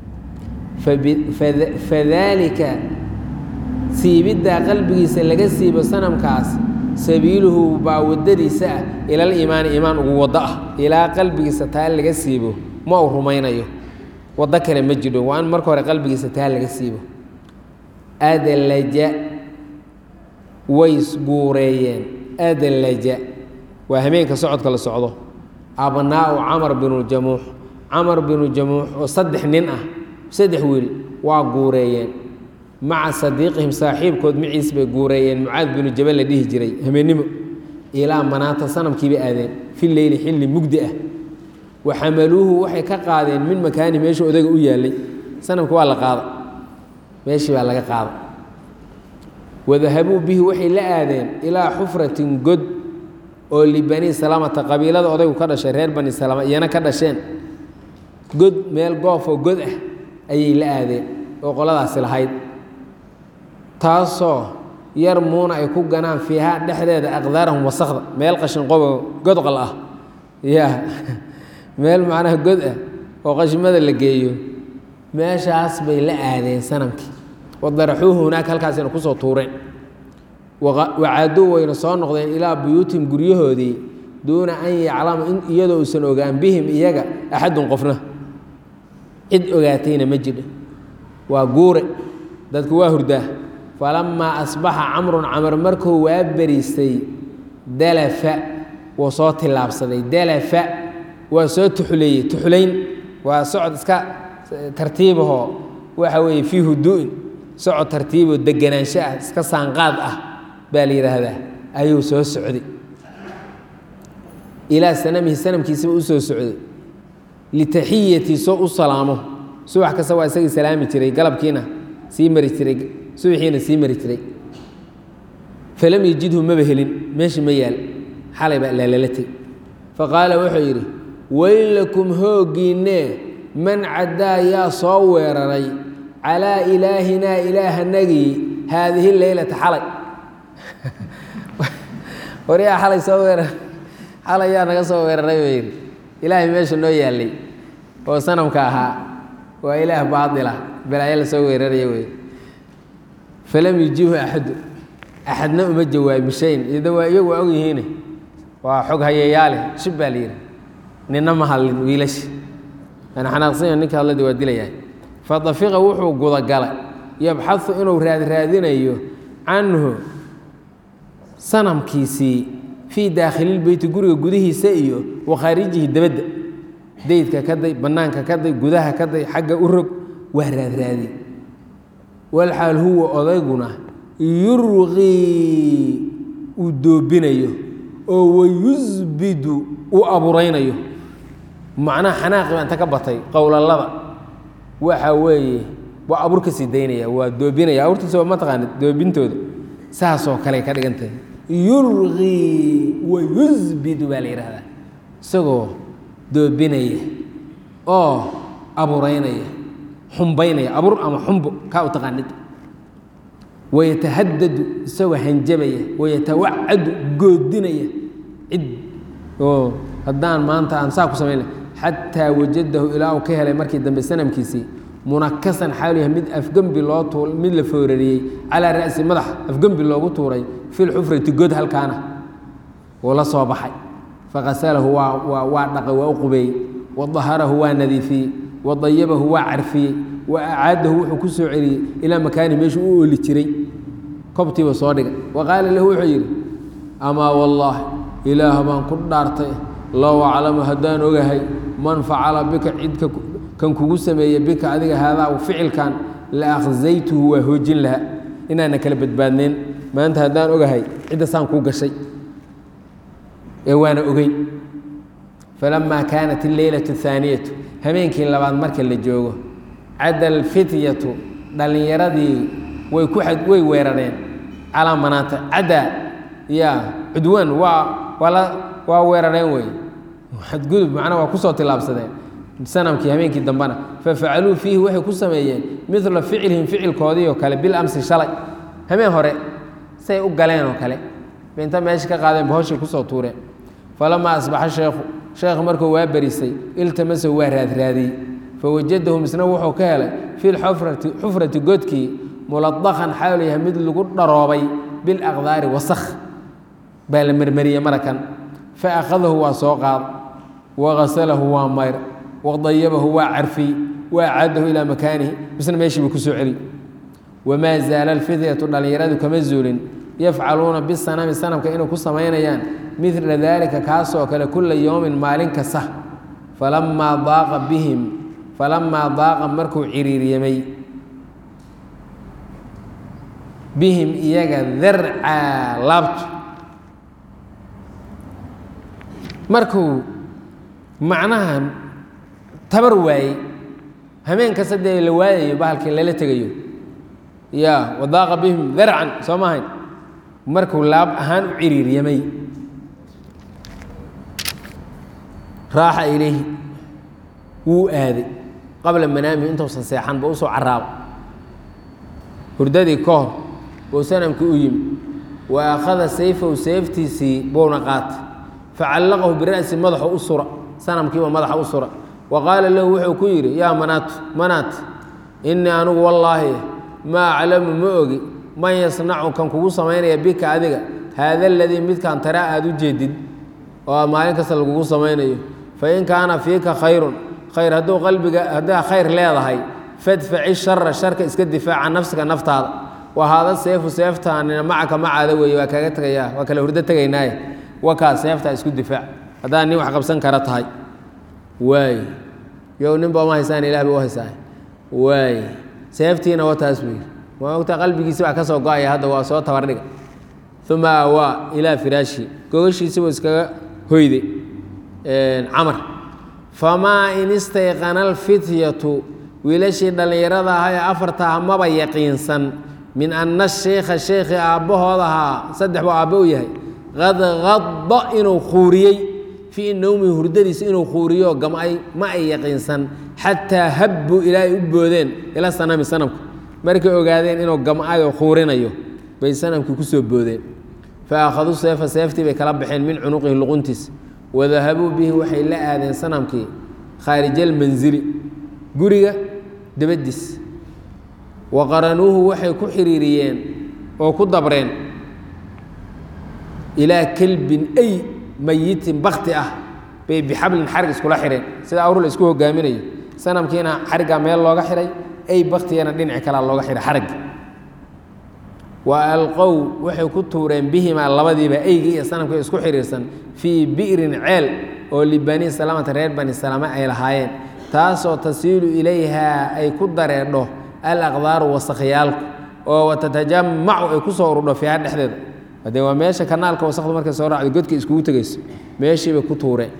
fadaalika siibiddaa qalbigiisa laga siibo sanamkaas sabiiluhu baa waddadiisa ah ilal iimaani iimaan ugu waddo ah ilaa qalbigiisa taa laga siibo ma uu rumaynayo waddo kale ma jidho waa in marka hore qalbigiisa taa laga siibo adalaja way guureeyeen adalaja waa hameenka socodka la socdo abnaa'u camar binu jamuux camar binu jamuux oo saddex nin ah saddex wiil waa guureeyeen maca sadiiqihim saaxiibkood maciis bay guureeyeen mucaad binu jabal la dhihi jiray hameennimo ilaa manaata sanamkiibay aadeen fi leyli xilli mugdi ah wa xamaluuhu waxay ka qaadeen min makaani meeshuu odaga u yaallay sanamka waa la qaada meeshii baa laga qaada wadahabuu bihi waxay la aadeen ilaa xufratin god oo libani salamata qabiilada odaygu ka dhashay reer bani salama iyana ka dhasheen god meel goofoo god ah ayay la aadeen oo qoladaasi lahayd taasoo yar muuna ay ku ganaan fiihaa dhexdeeda aqdaarahum wasakda meel qashinqobo godqal ah ya meel macnaha god ah oo qashimada la geeyo meeshaas bay la aadeen sanamkii wadaraxuuhu hunaaka halkaasina kusoo tuureen wacaaduu wayna soo noqdeen ilaa buyuutihim guryahoodii duuna an yaclama iyadoo uusan ogaan bihim iyaga axadun qofna cid ogaatayna ma jidha waa guure dadku waa hurdaa falamaa asbaxa camrun camar markuu waa beriistay dalafa wuu soo tillaabsaday dalafa waa soo tuxuleeyey tuxulayn waa socod iska tartiibahoo waxa weeye fii huduu'in socod tartiiboo deganaansho ah iska saanqaad ah baa la yidhaahdaa ayuu soo socday ilaa sanamihi sanamkiisaba u soo socday litaxiyatii soo u salaamo subax kasta waa isagii salaami jiray galabkiina sii mari jiray subaxiina sii mari jiray falam yajidhu maba helin meesha ma yaal xalay baa laalalatay faqaala wuxuu yidhi weylakum hooggiinnee man caddaa yaa soo weeraray calaa ilaahinaa ilaahanagii haadihi leylata xalay waryaa xalay soo weerar xalay yaa naga soo weeraray buu yidhi ilaahay meesha noo yaallay oo sanamka ahaa waa ilaah baadila balaayo la soo weeraraya wey falam yujiibhu axadu axadna uma jawaabin shayn iyada waa iyagu waa ogyihiine waa xog hayayaale shib baa la yidhi nina ma hadlin wiilashi ana xanaaqsanya ninka hadladi waa dilayahay fadafiqa wuxuu gudagalay yabxahu inuu raadraadinayo canhu sanamkiisii fii daakhililbeyti guriga gudihiisa iyo wa khaarijihi dabadda daydka ka day bannaanka ka day gudaha ka day xagga u rog waa raadraadi walxaal huwa odayguna yurqii uu doobinayo oo wayusbidu uu abuuraynayo macnaha xanaaqi baa inta ka batay qowlalada waxa weeye waa abuur ka sii daynaya waa doobinaya abuurtiisa waa mataqaanid doobintooda saasoo kale ka dhigan tahay yurqii wa yusbidu baa la yidhaahdaa isagoo doobinaya oo abuuraynaya xumbaynaya abuur ama xumbo kaa u taqaanid wayatahadadu isagoo hanjabaya wayatawacadu goodinaya cid oo haddaan maanta aan saa ku samayn xataa wajadahu ilaa uu ka helay markii dambe sanamkiisii munakasan xaalu yahay mid afgembi loo tu mid la foorariyey calaa ra'si madax afgembi loogu tuuray fi lxufrati god halkaana wuu la soo baxay fakasalahu waa waa waa dhaqay waa u qubeeyey wadaharahu waa nadiifiyey wadayabahu waa carfiyey wa acaadahu wuxuu ku soo celiyey ilaa makaanihi meeshuu u ooli jiray kobtiiba soo dhigay wa qaala lahu wuxuu yidhi amaa wallaahi ilaah baan ku dhaartay low aclamu haddaan ogahay man facala bika cidka kan kugu sameeye bika adiga haadaa ficilkan la akhzaytuhu waa hoojin lahaa inaana kala badbaadnayn maanta haddaan ogahay cidda saan kuu gashay ee waana ogey falamaa kaanat alleylatu athaaniyatu habeenkii labaad marka la joogo cadda alfityatu dhallinyaradii way ku ad way weerareen calaa manaata cadda ya cudwaan waa waa la waa weerareen wey xadgudub macnaa waa kusoo tillaabsadeen sanamkii habeenkii dambena fafacaluu fiihi waxay ku sameeyeen midla ficlihim ficilkoodii oo kale bil amsi shalay habeen hore say u galeen oo kale inta meesha ka qaadeen bahoshay kusoo tuureen falamaa asbaxa sheekhu sheekh markuu waa berisay iltamasahu waa raadraadiyey fawajadahu misna wuxuu ka helay fi lxufrati xufrati godkii muladaqan xaalu yahay mid lagu dharoobay bilaqdaari wasakh baa la mermeriyey marakan fa akhadahu waa soo qaad wagasalahu waa mayr wadayabahu waa carfiy waacadahu ilaa makaanihi misna meeshiiba ku soo celi wamaa zaala alfidyatu dhallinyaradu kama zuulin yafcaluuna bisanami sanamka inay ku samaynayaan midla daalika kaasoo kale kula yowmin maalin kasta falamaa daaqa bihim falamaa daaqa markuu ciriiryamay bihim iyaga darcaa laabtu markuu macnaha tabar waayey hameen kasta dee la waayayo bahalkii lala tegayo ya wadaaqa bihim darcan soo maahayn markuu laab ahaan u ciriiryamay raaxa ilayhi wuu aaday qabla manaamihi intuusan seexan ba usoo caraabo hurdadii ka hor buu sanamkii u yimi wa akhada sayfahu seeftiisii buuna qaatay facallaqahu bira'si madaxu u sura sanamkiiba madaxa u sura wa qaala lahu wuxuu ku yidhi yaa manaatu manaat innii anigu wallaahi maa aclamu ma ogi man yasnacu kan kugu samaynaya bika adiga haada aladii midkaan taraa aada u jeedid oo maalin kasta lagugu samaynayo fain kaana fiika khayrun khayr hadduu qalbiga haddaa khayr leedahay fadfaci shara sharka iska difaaca nafsiga naftaada wa haada seefu seeftaanina macaka macaada weeye waa kaaga tegayaa waa kale hurdo tegaynaaye wakaa seeftaa isku difaac haddaa nin wax qabsan kara tahay waay yow ninba uma haysaan ilah ba u haysaa waay seeftiina wa taas buu yidhi waa ogtaa qalbigiisi baa ka soo go-aya hadda waa soo tabardhiga uma aawaa ilaa firaashi gogashiisi buu iskaga hoyday camar famaa in istayqana alfityatu wiilashii dhallinyarada ahaa ee afartaha maba yaqiinsan min anna sheikha sheekhii aabbahooda ahaa saddex buu aabbe u yahay qad qadda inuu khuuriyey fii nowmihi hurdadiisa inuu khuuriyo gamay ma ay yaqiinsan xataa habbuu ilaa ay u boodeen ila sanami sanamka markay ogaadeen inuu gam'ayo khuurinayo bay sanamkii ku soo boodeen fa akhaduu seefa seeftii bay kala baxeen min cunuqihi luquntiis wadahabuu bihi waxay la aadeen sanamkii khaarijaalmansili guriga dabadiis wa qaranuuhu waxay ku xiriiriyeen oo ku dabreen ilaa kelbin ay mayitin bakti ah bay bixablin xarig iskula xireen sida awr la isku hogaaminayo sanamkiina xariggaa meel looga xiray ay baktigana dhinaci kalea looga xiray xarigga wa alqow waxay ku tuureen bihimaa labadiiba eyga iyo sanamka isku xiriirsan fii bi'rin ceel oo libani salamata reer bani salame ay lahaayeen taasoo tasiilu ilayhaa ay ku dareedho alaqdaaru wasakyaalku oo watatajamacu ay ku soo urudho fiiha dhexdeeda hadee waa meesha kanaalka wasakdu markay soo raacdo godka iskugu tegayso meeshiibay ku tuureen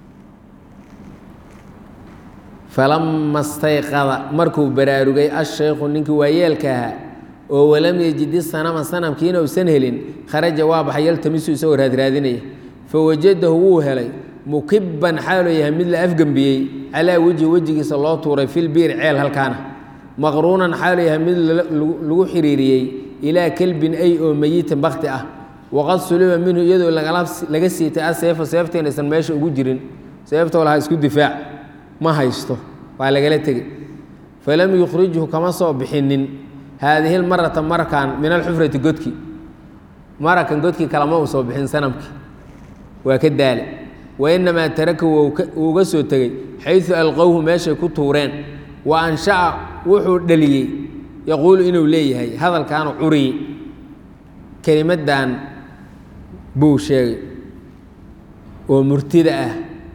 falama stayqada markuu baraarugay ashaykhu ninkii waayeelka ahaa oo walam yejidi sanama sanamkiina uusan helin kharaja waa baxay yaltamisu isagoo raadraadinaya fawajadahu wuu helay mukibban xaaloo yahay mid la afgembiyey calaa wejhi wejigiisa loo tuuray filbiir ceel halkaana maqruunan xaaloo yahay mid lagu xiriiriyey ilaa kelbin ay oo meyitan bakti ah waqad suliba minhu iyadoo laga siitay aseefo seefteen aysan meesha ugu jirin seeftoo lahaa isku difaac ma haysto waa lagala tegey falam yukhrijhu kama soo bixinin haadihi lmarata marakan min alxufrati godki marakan godkii kalama uu soo bixin sanamkii waa ka daala wa inamaa taraka wuuga soo tegey xaysu alqowhu meeshay ku tuureen wa ansha'a wuxuu dhaliyey yaquulu inuu leeyahay hadalkaanu curiyey kelimaddan buu sheegay oo murtida ah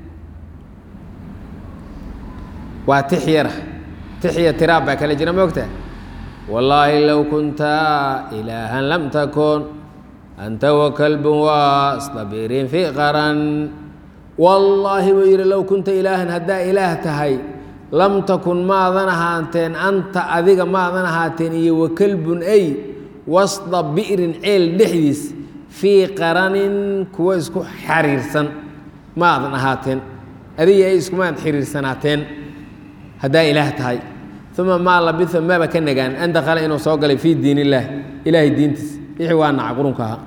waa tix yara tixya tiraab baa kale jira moogta wallaahi low kunta ilaahan lam takun anta wakalbun wastabirin fi qaran wallaahi buu yidhi low kunta ilaahan haddaa ilaah tahay lam takun maadan ahaateen anta adiga maadan ahaateen iyo wakalbun ay wasda bi'rin ceel dhexdiis fii qaranin kuwo isku xariirsan maadan ahaateen adiga ay iskumaad xiriirsanaateen haddaa ilaah tahay uma maa labisa maba ka nagaan an dakhala inuu soo galay fii diin illaah ilaahay diintiis wixii waa naca qurunka ahaa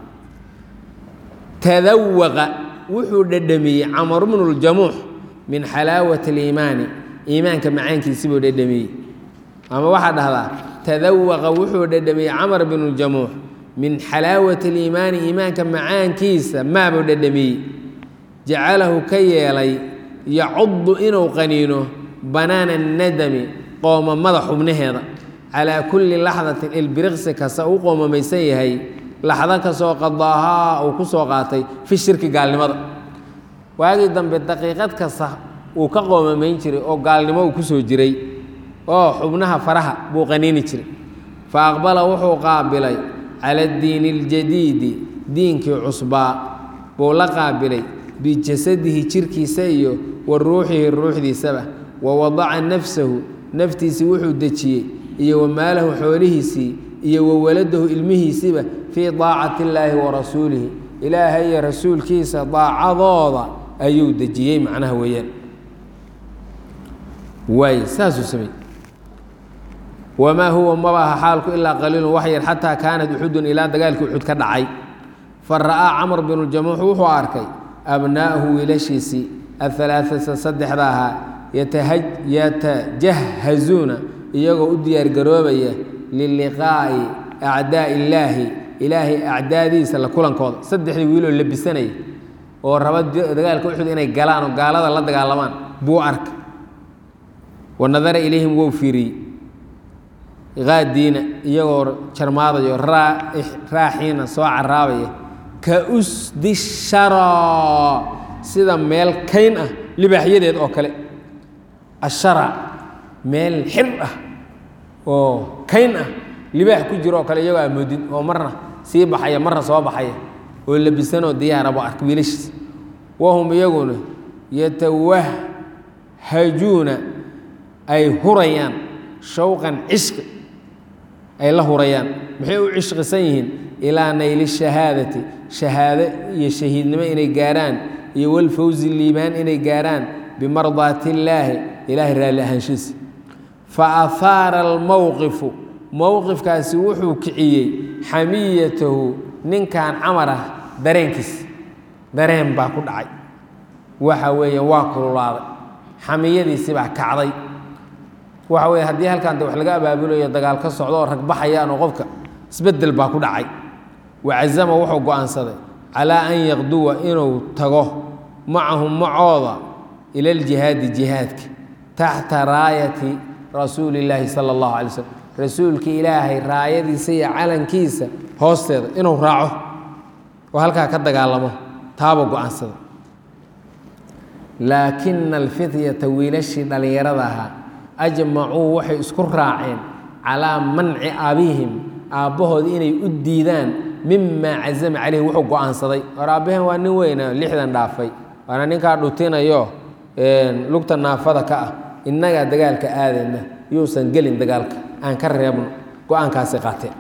tadawaqa wuxuu dhedhamiyey camar bnu ljamuux min xalaawati aliimaani iimaanka macaankiisi buu dhedhamiyey ama waxaa dhahdaa tadawaqa wuxuu dhedhamiyey camar bnu ljamuux min xalaawati aliimaani iimaanka macaankiisa maabuu dhedhamiyey jacalahu ka yeelay yacudu inuu qaniino banaana nadami qoomamada xubnaheeda calaa kulli laxdatin ilbiriqsi kasta u qoomamaysan yahay laxdo kastoo qadaahaa uu ku soo qaatay fi shirki gaalnimada waagii dambe daqiiqad kasta uu ka qoomamayn jiray oo gaalnimo uu ku soo jiray oo xubnaha faraha buu qaniini jiray fa aqbala wuxuu qaabilay cala addiini aljadiidi diinkii cusbaa buu la qaabilay bijasadihi jirkiisa iyo wa ruuxihi ruuxdiisaba wa wadaca nafsahu naftiisii wuxuu dejiyey iyo wa maalahu xoolihiisii iyo wa waladahu ilmihiisiiba fii daacati illaahi wa rasuulihi ilaahay iyo rasuulkiisa daacadooda ayuu dejiyey macnaha weeyaan waay saasuu samey wamaa huwa maba aha xaalku ilaa qaliilun wax yar xataa kaanat uxudun ilaa dagaalkii uxud ka dhacay fa ra'aa camr binu ljamuux wuxuu arkay abnaa'ahu wiilashiisii ahalaaata saddexda ahaa yatajahazuuna iyagoo u diyaargaroobaya liliqaa'i acdaa illaahi ilaahay acdaadiisa la kulankooda saddexdii wiiloo labisanaya oo raba dagaalka uxud inay galaan oo gaalada la dagaalamaan buu arka wa nadara ilayhim wou fiiriyey qaadiina iyagoo jarmaadayo raaxiina soo caraabaya ka usdi shara sida meel kayn ah libaaxyadeed oo kale ashara meel xir ah oo kayn ah libaax ku jiro oo kale iyagoo amoodin oo marna sii baxaya marna soo baxaya oo labisanoo diyaarabo ark wiilashiis wahum iyaguna yatawahhajuuna ay hurayaan shawqan cishqi ay la hurayaan maxay u cishqisan yihiin ilaa nayli shahaadati shahaado iyo shahiidnimo inay gaarhaan iyo walfawzi liibaan inay gaarhaan bimardaati illaahi ilaahay raalli ahaanshiisa fa ahaara almowqifu mowqifkaasi wuxuu kiciyey xamiyatahu ninkan camar ah dareenkiis dareen baa ku dhacay waxa weeye waa kululaaday xamiyadiisi baa kacday waxa weye haddii halkan de wax laga abaabulayo dagaal ka socdo oo rag baxayaan oo qofka isbeddel baa ku dhacay wacazama wuxuu go-aansaday calaa an yaqduwa inuu tago macahum macooda ila aljihaadi jihaadka taxta raayati rasuuli illaahi sala allahu alay slm rasuulka ilaahay raayadiisa iyo calankiisa hoosteeda inuu raaco oo halkaa ka dagaalamo taaba go-aansada laakina alfityata wiilashii dhallinyarada ahaa ajmacuu waxay isku raaceen calaa manci abihim aabbahood inay u diidaan mimaa cazama caleyhi wuxuu go-aansaday hor aabbaheen waa nin weyna lixdan dhaafay waana ninkaa dhutinayo lugta naafada ka ah innagaa dagaalka aadayna yuusan gelin dagaalka aan ka reebno go-aankaasi qaateen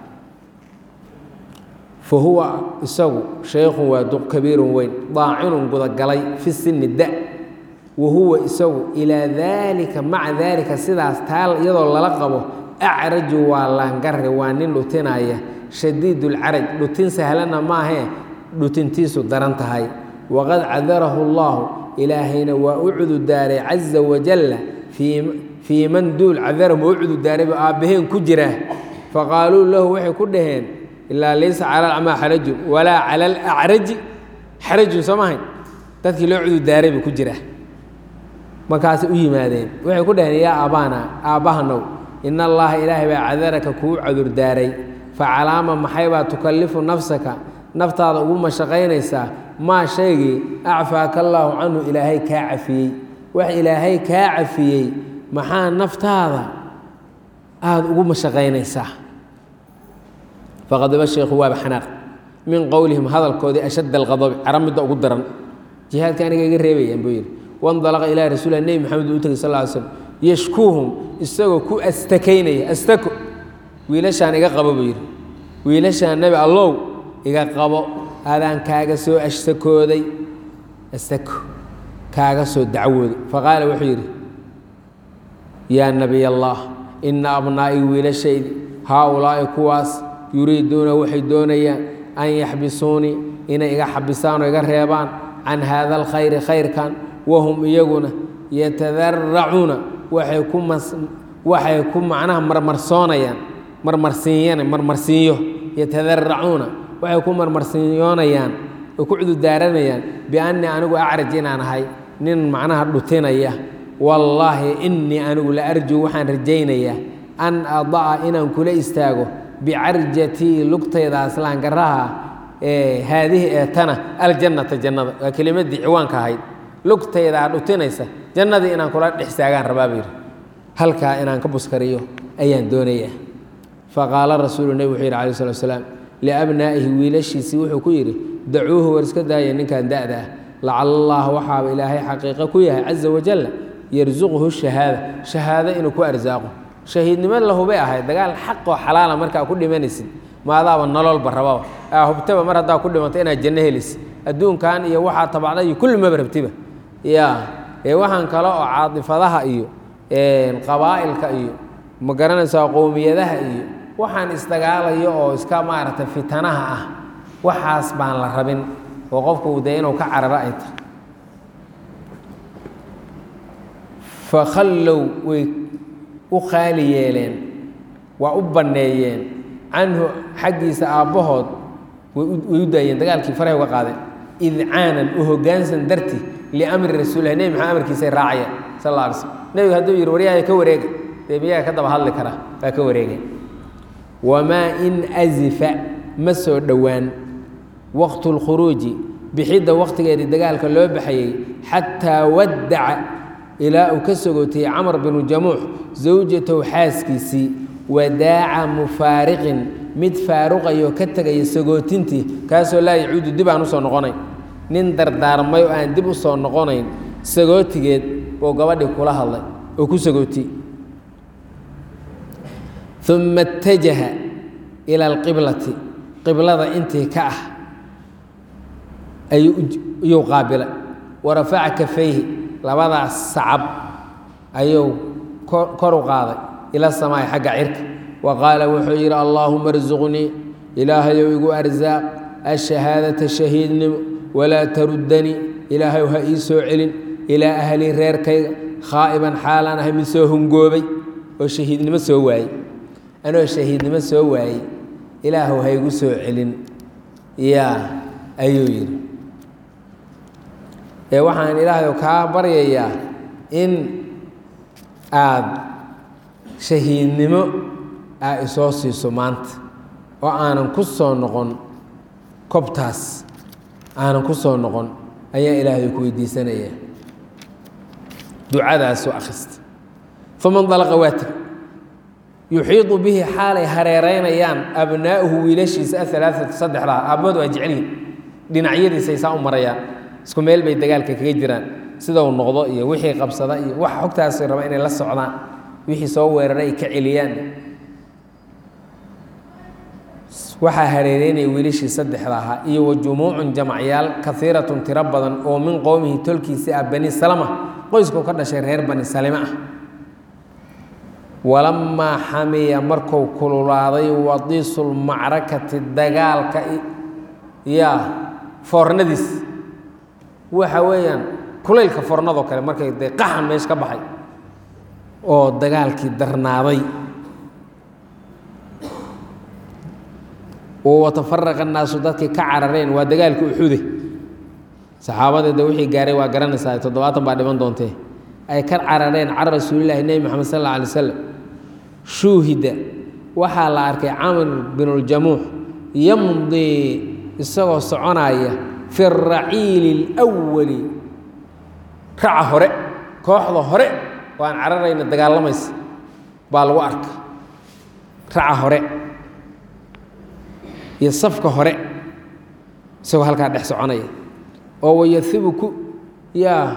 fa huwa isagu shaykhun waa duq kabiirun weyn daacinun gudagalay fi sinni da wa huwa isagu ilaa daalika maca daalika sidaas taal iyadoo lala qabo acraju waa laangare waa nin dhutinaya shadiidulcaraj dhutin sahlana maahee dhutintiisu daran tahay waqad cadarahu allaahu ilaahayna waa u cududaaray caza wajalla fii man duul cadarahum waa u cududaaray ba aabbaheen ku jira faqaaluu lahu waxay ku dhaheen ilaa laysa cala alacmaa xarajun walaa cala alacraji xarajun soo maahayn dadkii loo cudurdaaray buu ku jiraa markaasay u yimaadeen waxay ku dhaheen yaa aabaana aabbahanow in allaha ilaahay baa cadaraka kuu cudurdaaray fa calaama maxaybaa tukallifu nafsaka naftaada ugu mashaqaynaysaa maa shaygii acfaaka allaahu canhu ilaahay kaa cafiyey wax ilaahay kaa cafiyey maxaa naftaada aada ugu mashaqaynaysaa faqadiba sheekhu waaba xanaaq min qowlihim hadalkoodii ashadda alqadabi cara midda ugu daran jihaadka aniga iga reebayaan buu yidhi wandalaqa ilaa rasuulilah nebi maxamed uu u tegay sal ly slm yashkuuhum isagoo ku astakaynaya astako wiilashaan iga qabo buu yidhi wiilashaan nebi allow iga qabo adaan kaaga soo ashtakooday astako kaaga soo dacwooday faqaala wuxuu yidhi yaa nabiy allah ina abnaa'i wiilashaydi haa-ulaa'i kuwaas yuriiduuna waxay doonayaan an yaxbisuunii inay iga xabisaan oo iga reebaan can haada alkhayri khayrkan wahum iyaguna yatadaracuuna waxay ku mas waxay ku macnaha marmarsoonayaan marmarsiinyana marmarsiinyo yatadaracuuna waxay ku marmarsiinyoonayaan oo ku cudurdaaranayaan biannii anigu acraj inaan ahay nin macnaha dhutinaya wallaahi innii anigu la arjuu waxaan rajaynayaa an ada'a inaan kula istaago bicarjatii lugtaydaas laangaraha ee haadihi ee tana aljannata jannada waa kelimadii ciwaanka ahayd lugtaydaa dhutinaysa jannadii inaan kula dhex istaagaan rabaa buu yidhi halkaa inaan ka buskariyo ayaan doonayaa faqaala rasuulu nebi wuxuu yidhi alai slat slaam liabnaa'ihi wiilashiisii wuxuu ku yidhi dacuuhu war iska daaya ninkan da'da ah lacala allah waxaaba ilaahay xaqiiqo ku yahay caza wajalla yarsuquhu shahaada shahaado inuu ku arsaaqo shahiidnimo lahubay ahayd dagaal xaqoo xalaala markaa ku dhimanaysid maadaaba nololba rababa aa hubtaba mar haddaa ku dhimanto inaad janno helisid adduunkan iyo waxaa tabacday iyo kulli maba rabtiba ya ee waxaan kale oo caadifadaha iyo qabaa'ilka iyo ma garanaysaa qowmiyadaha iyo waxaan isdagaalayo oo iska maaragtay fitanaha ah waxaas baan la rabin oo qofku dee inuu ka cararo ay tahay fakhallow way u qaali yeeleen waa u banneeyeen canhu xaggiisa aabbahood way u daayeen dagaalkii farahay uga qaadeen idcaanan u hoggaansan darti liamri rasuulilah nebi maxamed amarkiisay raacayeen sal alla alay slm nebigu hadduu yidhi waryaaya ka wareega dee miyaga ka daba hadli kara waa ka wareegeen wamaa in asifa ma soo dhowaan waqtu lkhuruuji bixidda waqtigeedii dagaalka loo baxayey xataa waddaca ilaa uu ka sogootiyey camar binu jamuux zawjatow xaaskiisii wadaaca mufaariqin mid faaruqayoo ka tegaya sagootintii kaasoo laa yacuudu dib aan usoo noqonayn nin dardaarmay oo aan dib u soo noqonayn sagootigeed buu gabadhii kula hadlay oo ku sagootiyey uma اtajaha ila alqiblati qiblada intii ka ah ayuu qaabilay warafaca kafayhi labadaas sacab ayuu kor u qaaday ila samaai xagga cirka wa qaala wuxuu yidhi allaahuma arsuqnii ilaahayow igu arsaaq ashahaadata shahiidnimo walaa taruddanii ilaahayow ha ii soo celin ilaa ahlii reerkayga khaa'iban xaalaan ahay mid soo hungoobay oo shahiidnimo soo waayey anoo shahiidnimo soo waayey ilaahu ha igu soo celin yaa ayuu yidhi ee waxaan ilaahay kaa baryayaa in aad shahiidnimo aa isoo siiso maanta oo aanan ku soo noqon kobtaas aanan ku soo noqon ayaa ilaahay ku weydiisanaya ducadaasoo akhrista faman dalaqa waa teg yuxiidu bihi xaalay hareeraynayaan abnaa'uhu wiilashiisa ahalaaatu saddexdaa aabbahood waa jeclihin dhinacyadiisay saa u marayaan isku meel bay dagaalka kaga jiraan sida uu noqdo iyo wixii qabsada iyo wax xogtaasi raba inay la socdaan wixii soo weeraray ay ka celiyaan waxaa hareereynaya wiilashii saddexda ahaa iyo wa jumuucun jamacyaal kaiiratun tiro badan oo min qowmihi tolkiisi ah bani salama qoysku ka dhashay reer bani salime ah walamaa xamiya marku kululaaday wadiisulmacrakati dagaalka yaa foornadiis waxa weeyaan kulaylka fornadoo kale markay dee qaxan meesha ka baxay oo dagaalkii darnaaday oo watafaraqa annaasu dadkii ka carareen waa dagaalkii uxude saxaabada de wixii gaaray waa garanaysaa toddobaatan baa dhiman doontee ay ka carareen cara rasuulillahi nebi moxamed sal alla alay wasalam shuuhida waxaa la arkay camr binuljamuux yamdii isagoo soconaya fi raciili اlwali raca hore kooxda hore oo aan cararayna dagaalamaysa baa lagu arka raca hore iyo safka hore isagoo halkaa dhex soconaya oo wayahibu ku yaa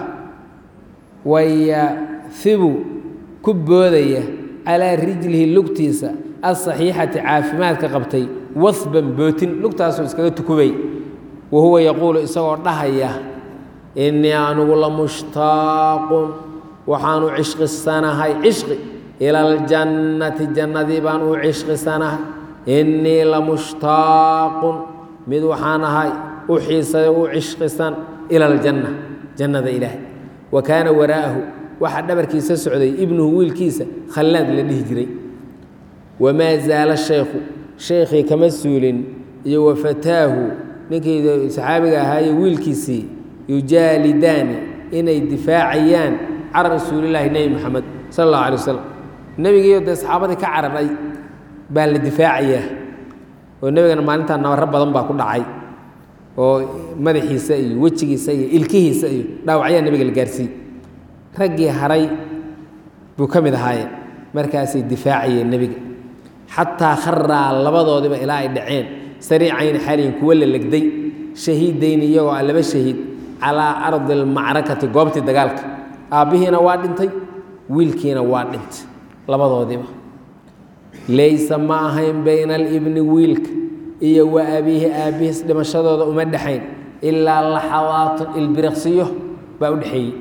wayahibu ku boodaya calaa rijlihi lugtiisa asaxiixati caafimaadka qabtay wahban bootin lugtaasuu iskaga tukubay wa huwa yaquulu isagoo dhahaya innii anugu la mushtaaqun waxaan u cishqisanahay cishqi ila aljannati jannadii baan u cishqisanahay innii la mushtaaqun mid waxaan ahay u xiisay u cishqisan ila aljanna jannada ilaahay wa kaana waraa'ahu waxaa dhabarkiisa socday ibnuhu wiilkiisa khallaad la dhihi jiray wamaa zaala shaykhu shaykhii kama suulin iyo wa fataahu ninkii saxaabiga ahaaye wiilkiisii yujaalidaani inay difaacayaan can rasuulillaahi nebi moxamed sala allahu alay wasalam nebigiiyo dee saxaabadii ka cararay baa la difaacayaa oo nebigana maalintaa nabaro badan baa ku dhacay oo madaxiisa iyo wejigiisa iyo ilkihiisa iyo dhaawacyaa nebiga la gaarsiiyey raggii haray buu ka mid ahaayeen markaasay difaacayeen nebiga xataa kharaa labadoodiba ilaa ay dhaceen sariicayni xaliyin kuwa la legday shahiidayni iyagoo ah laba shahiid calaa ardi almacrakati goobtii dagaalka aabbihiina waa dhintay wiilkiina waa dhintay labadoodiiba laysa ma ahayn bayna alibni wiilka iyo wa abiihi aabbihiis dhimashadooda uma dhexayn ilaa laxawaatun ilbiriqsiyo baa u dhexeeyey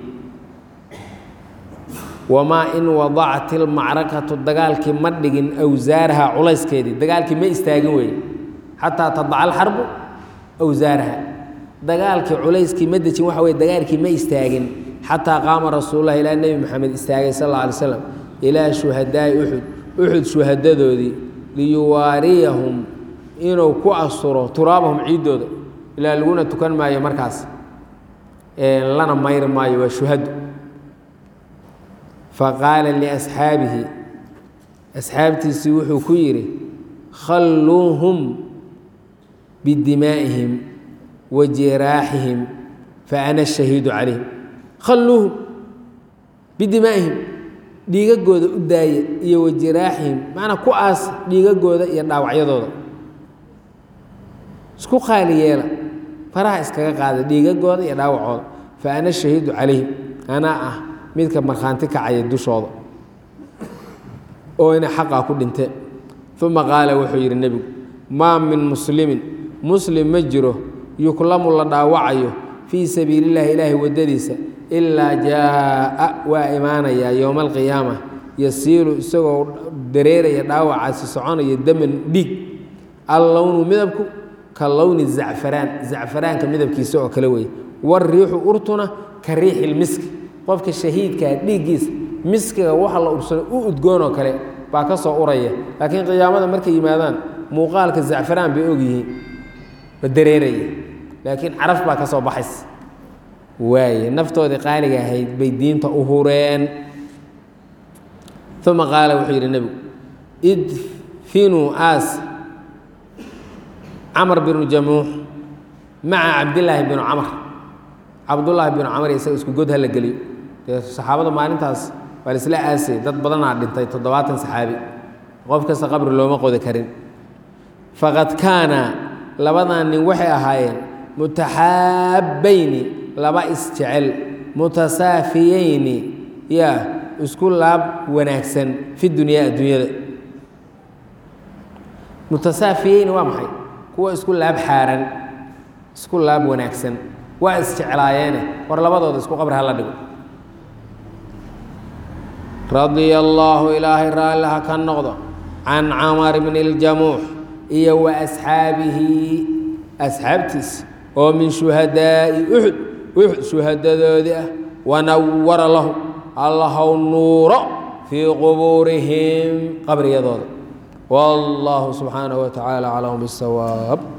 wamaa in wadacat ilmacrakatu dagaalkii ma dhigin awsaaraha culayskeedii dagaalkii ma istaagin weeye xataa tadaca alxarbu awsaaraha dagaalkii culayskii ma dejin waxa weye dagaalkii ma istaagin xataa qaama rasuulullahi ilaa nebi moxamed istaagay sal alla alay slam ilaa shuhadaa'i uxud uxud shuhadadoodii liyuwaariyahum inuu ku asturo turaabahum ciiddooda ilaa laguna tukan maayo markaas lana mayri maayo waa shuhado faqaala liasxaabihi asxaabtiisii wuxuu ku yidhi khalluuhum bidimaa'ihim wa jiraaxihim fa ana shahiidu calayhim khalluuhum bidimaa'ihim dhiigagooda u daaya iyo wa jiraaxihim macnaa ku aas dhiigagooda iyo dhaawacyadooda isku qaali yeela faraha iskaga qaada dhiigagooda iyo dhaawacooda fa ana shahiidu calayhim anaa ah midka markhaanti kacaya dushooda oo inay xaqaa ku dhinteen uma qaala wuxuu yidhi nebigu maa min muslimin muslim ma jiro yuklamu la dhaawacayo fii sabiili llahi ilaahay waddadiisa ilaa jaa'a waa imaanayaa yowma alqiyaama yasiilu isagoo dareeraya dhaawacaasi soconaya daman dhiig allownu midabku ka lowni zacfaraan zacfaraanka midabkiisa oo kale weeye wariixu urtuna ka riixi lmiski qofka shahiidkaa dhiiggiisa miskiga waxa la ursano u udgoon oo kale baa ka soo uraya laakiin qiyaamada markay yimaadaan muuqaalka zacfaraan bay ogyihiin ba dareeraya laakiin caraf baa ka soo baxaysa waaye naftoodii qaaliga ahayd bay diinta u hureen uma qaala wuxuu yidhi nebigu idfinuu aas camr binu jamuux maca cabdillaahi binu camr cabdullaahi binu camr isaga isku god hala geliyo dee saxaabada maalintaas waa la isla aasay dad badanaa dhintay toddobaatan saxaabi qof kasta qabri looma qodi karin faqad kaana labadan nin waxay ahaayeen mutaxaabbayni laba isjecel mutasaafiyeyni yaa isku laab wanaagsan fi dunyaa adduunyada mutasaafiyeyni waa maxay kuwa isku laab xaaran isku laab wanaagsan waa isjeclaayeene war labadooda isku qabri hala dhigo radia allaahu ilaahay raalliha ka noqdo can camar bni اljamuux iyo wa asxaabihi asxaabtiisa oo min shuhadaa'i uxud uxud shuhadadoodii ah wanawara lahu allahow nuuro fii qubuurihim qabriyadooda wallaahu subxaanaه wa tacaala aclam biاsawaab